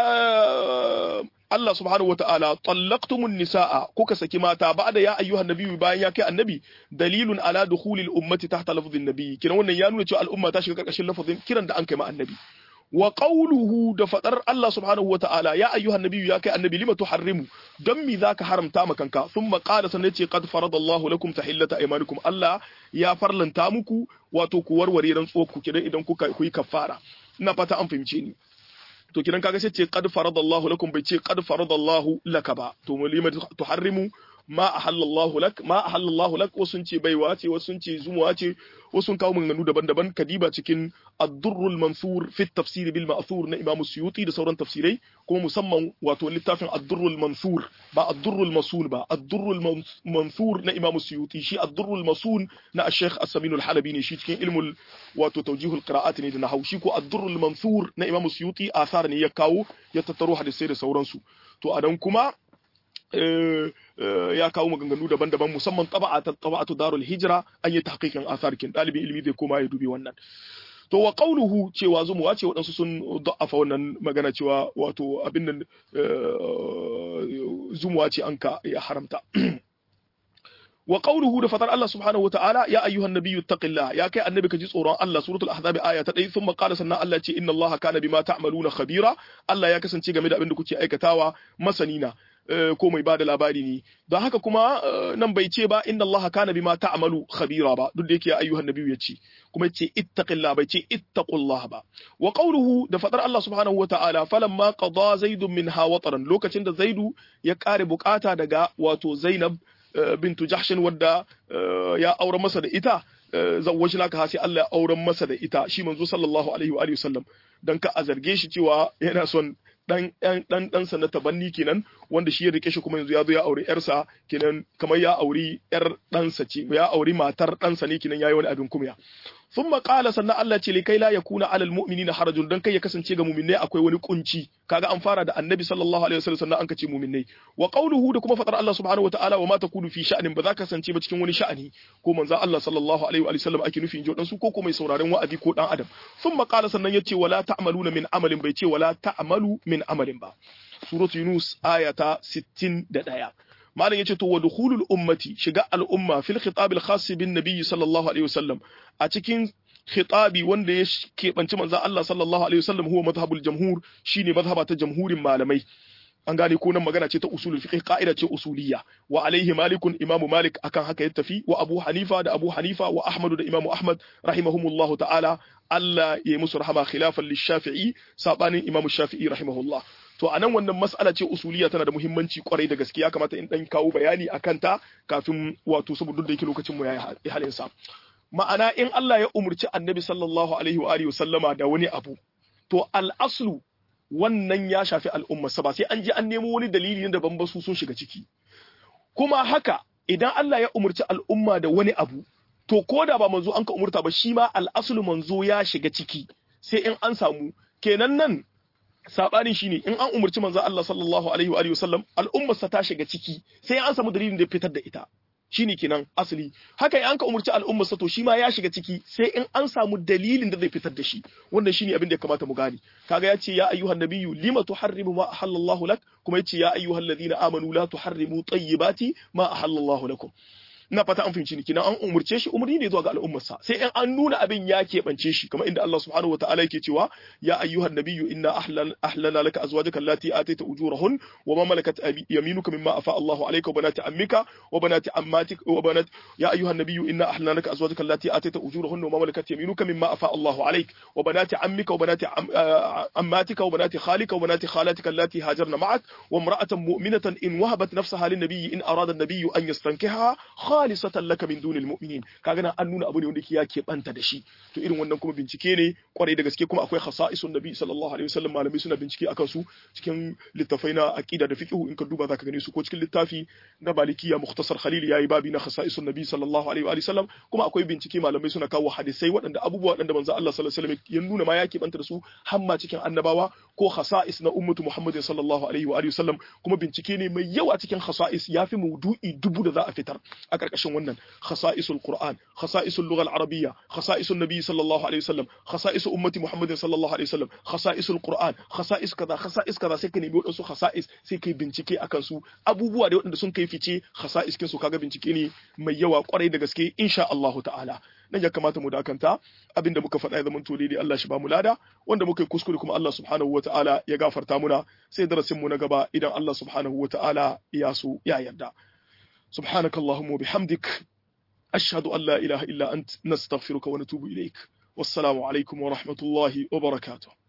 Allah subhanahu wata'ala tallaqtumun nisaa kuka saki mata ba'da ya ayyuhan nabiyyu bayan ya kai annabi dalilun ala dukhulil ummati tahta lafdhin nabiy kina wannan ya nuna cewa al'umma ta shiga karkashin lafazin kiran da an kai ma annabi wa qawluhu da fadar Allah subhanahu wata'ala ya ayyuhan nabiyyu ya kai annabi lima tuharrimu dan mi zaka haramta ma kanka thumma qala sanne ce qad faradallahu lakum tahillata aymanikum Allah ya farlanta muku wato ku warware rantsuwar ku kidan idan kuka ku yi kafara ina fata an fahimce ni to kidan kaga sai ce qad faradallahu lakum bai ce qad faradallahu laka ba to mulima tuharrimu ma ahallallahu lak ma ahallallahu lak wasu ce baiwa ce wasu ce zumuwa ce wasu kawo maganganu daban-daban kadiba cikin ad-durrul mansur fi tafsir bil ma'thur na Imam Suyuti da sauran tafsirai kuma musamman wato littafin ad-durrul mansur ba ad-durrul masul ba ad-durrul mansur na Imam Suyuti shi ad-durrul masul na Sheikh As-Samin al-Halabi ne shi cikin ilmul wato tawjihul qira'at ne da nahwu shi ko ad-durrul mansur na Imam Suyuti asar ne ya kawo ya tattaro hadisai da sauransu to adan kuma ya kawo maganganu daban-daban musamman taba'a ta taba'atu darul hijra an yi tahqiqin asarkin dalibin ilimi zai koma ya dubi wannan to wa qawluhu cewa zumuwa ce waɗansu sun da'afa wannan magana cewa wato abin nan zumuwa ce an ka ya haramta wa qawluhu da fatar Allah subhanahu wa ta'ala ya ayyuhan nabiyyu taqillah ya kai annabi ka ji tsoron Allah suratul ahzab aya ta 1 thumma qala sannan Allah ce inna Allah kana bima ta'maluna khabira Allah ya kasance game da abin da kuke aikatawa masanina ko mai bada labari ne don haka kuma nan bai ce ba inna Allah kana bima ta'malu khabira ba duk da yake ya ayyuhan nabiyyu ya ce kuma ce ittaqillah bai ce ittaqullah ba wa qawluhu da fadar Allah subhanahu wata'ala falamma qada zaidun minha wataran lokacin da zaidu ya kare bukata daga wato Zainab bintu Jahshin wadda ya aure masa da ita zawwajnaka sai Allah ya auren masa da ita shi manzo sallallahu alaihi wa alihi wasallam dan ka a zarge shi cewa yana son dan dan ɗansa na tabanni kenan wanda shi ya rike shi kuma yanzu ya zo ya auri yarsa kenan kamar ya auri yar ɗansa ce ya auri matar ɗansa ne kenan yayi wani abin kumya sun maƙala sannan Allah ce likai la yakuna alal mu'minina harajun dan kai ya kasance ga mu'minnai akwai wani kunci kaga an fara da annabi sallallahu alaihi wasallam sannan an kace mu'minnai wa qawluhu da kuma fadar Allah subhanahu wataala wa ma takunu fi sha'anin ba za ka kasance ba cikin wani sha'ani ko manzon Allah sallallahu alaihi wa sallam ake nufi injo dan su ko ko mai sauraren wa'azi ko dan adam sun maƙala sannan yace wala ta'maluna min amalin bai ce wala ta'malu min amalin ba suratu yunus aya ta 61 malam yace to wa dukhulul ummati shiga al'umma fil khitab al khas bin nabiy sallallahu alaihi wasallam a cikin khitabi wanda ya keɓanci manzon Allah sallallahu alaihi wasallam huwa madhhabul jamhur shine madhhaba ta jamhurin malamai an gane ko nan magana ce ta usulul fiqh ka'ida ce usuliyya wa alaihi malikun imam malik akan haka ya tafi wa abu hanifa da abu hanifa wa ahmad da imam ahmad rahimahumullahu ta'ala Allah ya yi musu rahama khilafan lishafi'i sabanin imam shafi'i rahimahullah to anan wannan mas'ala ce usuliya tana da muhimmanci kwarai da gaske ya kamata in dan kawo bayani akan ta kafin wato saboda da yake lokacin mu yayi halin sa ma'ana in Allah ya umurci annabi sallallahu alaihi wa alihi sallama da wani abu to al-aslu wannan ya shafi al'umma ba sai an je an nemo wani dalili na daban ba su sun shiga ciki kuma haka idan Allah ya umurci al'umma da wani abu to ko da ba manzo an ka umurta ba shi ma al-aslu manzo ya shiga ciki sai in an samu kenan nan sabanin shine in an umurci manzo Allah sallallahu alaihi wa alihi wasallam al'ummarsa ta shiga ciki sai an samu dalilin da ya fitar da ita shine kenan asali haka in an ka umurci al'ummarsa to shi ma ya shiga ciki sai in an samu dalilin da zai fitar da shi wannan shine abin da ya kamata mu gane kaga yace ya ayyuhan nabiyyu lima tuharrimu ma ahallallahu lak kuma yace ya ayyuhal ladina amanu la tuharrimu tayyibati ma ahallallahu lakum ina fata an fahimci ni kina an umurce shi umurni ne zuwa ga al'ummarsa sai in an nuna abin ya keɓance shi kamar inda Allah subhanahu wa ta'ala yake cewa ya ayyuhan nabiyyu inna ahlana laka azwajaka allati ataita ujurahun wa ma malakat yaminuka mimma afa Allahu alayka wa banati ammika wa banati ammatik wa banat ya ayyuhan nabiyyu inna ahlana laka azwajaka allati ataita ujurahun wa ma malakat yaminuka mimma afa Allahu alayk wa banati ammika wa banati ammatika wa banati khalika wa banati khalatika allati hajarna ma'ak wa imra'atan mu'minatan in wahabat nafsaha lin nabiyyi in arada an-nabiyyu an yastankiha khalisatan laka min dunil mu'minin kaga nan an nuna abu ne wanda ya ke banta da shi to irin wannan kuma bincike ne kwarai da gaske kuma akwai khasa'isun nabi sallallahu alaihi wasallam malamai suna bincike akan su cikin littafai na aqida da fiqh in ka duba zaka gane su ko cikin littafi na malikiya mukhtasar khalil yayi babi na khasa'isun nabi sallallahu alaihi wa sallam kuma akwai bincike malamai suna kawo hadisai waɗanda abubuwa waɗanda manzo Allah sallallahu alaihi wasallam ya nuna ma ya ke banta da su hamma cikin annabawa ko khasa'is na ummatu muhammadin sallallahu alaihi wa sallam kuma bincike ne mai yawa cikin khasa'is yafi maudu'i dubu da za a fitar a ƙarƙashin wannan khasa'isul qur'an khasa'isul lugha al-arabiyya khasa'isun nabi sallallahu alaihi wasallam khasa'isu ummati muhammadin sallallahu alaihi wasallam khasa'isul qur'an khasa'is kaza khasa'is kaza sai ka nemi wadansu khasa'is sai kai bincike akan su abubuwa da waɗanda sun kai fice khasa'is kin su kaga bincike ne mai yawa kwarai da gaske insha Allah ta'ala nan ya kamata mu dakanta abinda muka faɗa ya zama to daidai Allah shi ba mu lada wanda muka yi kuskure kuma Allah subhanahu wa ta'ala ya gafarta muna sai darasin mu na gaba idan Allah subhanahu wa ta'ala ya so ya yarda سبحانك اللهم وبحمدك أشهد أن لا إله إلا أنت نستغفرك ونتوب إليك والسلام عليكم ورحمة الله وبركاته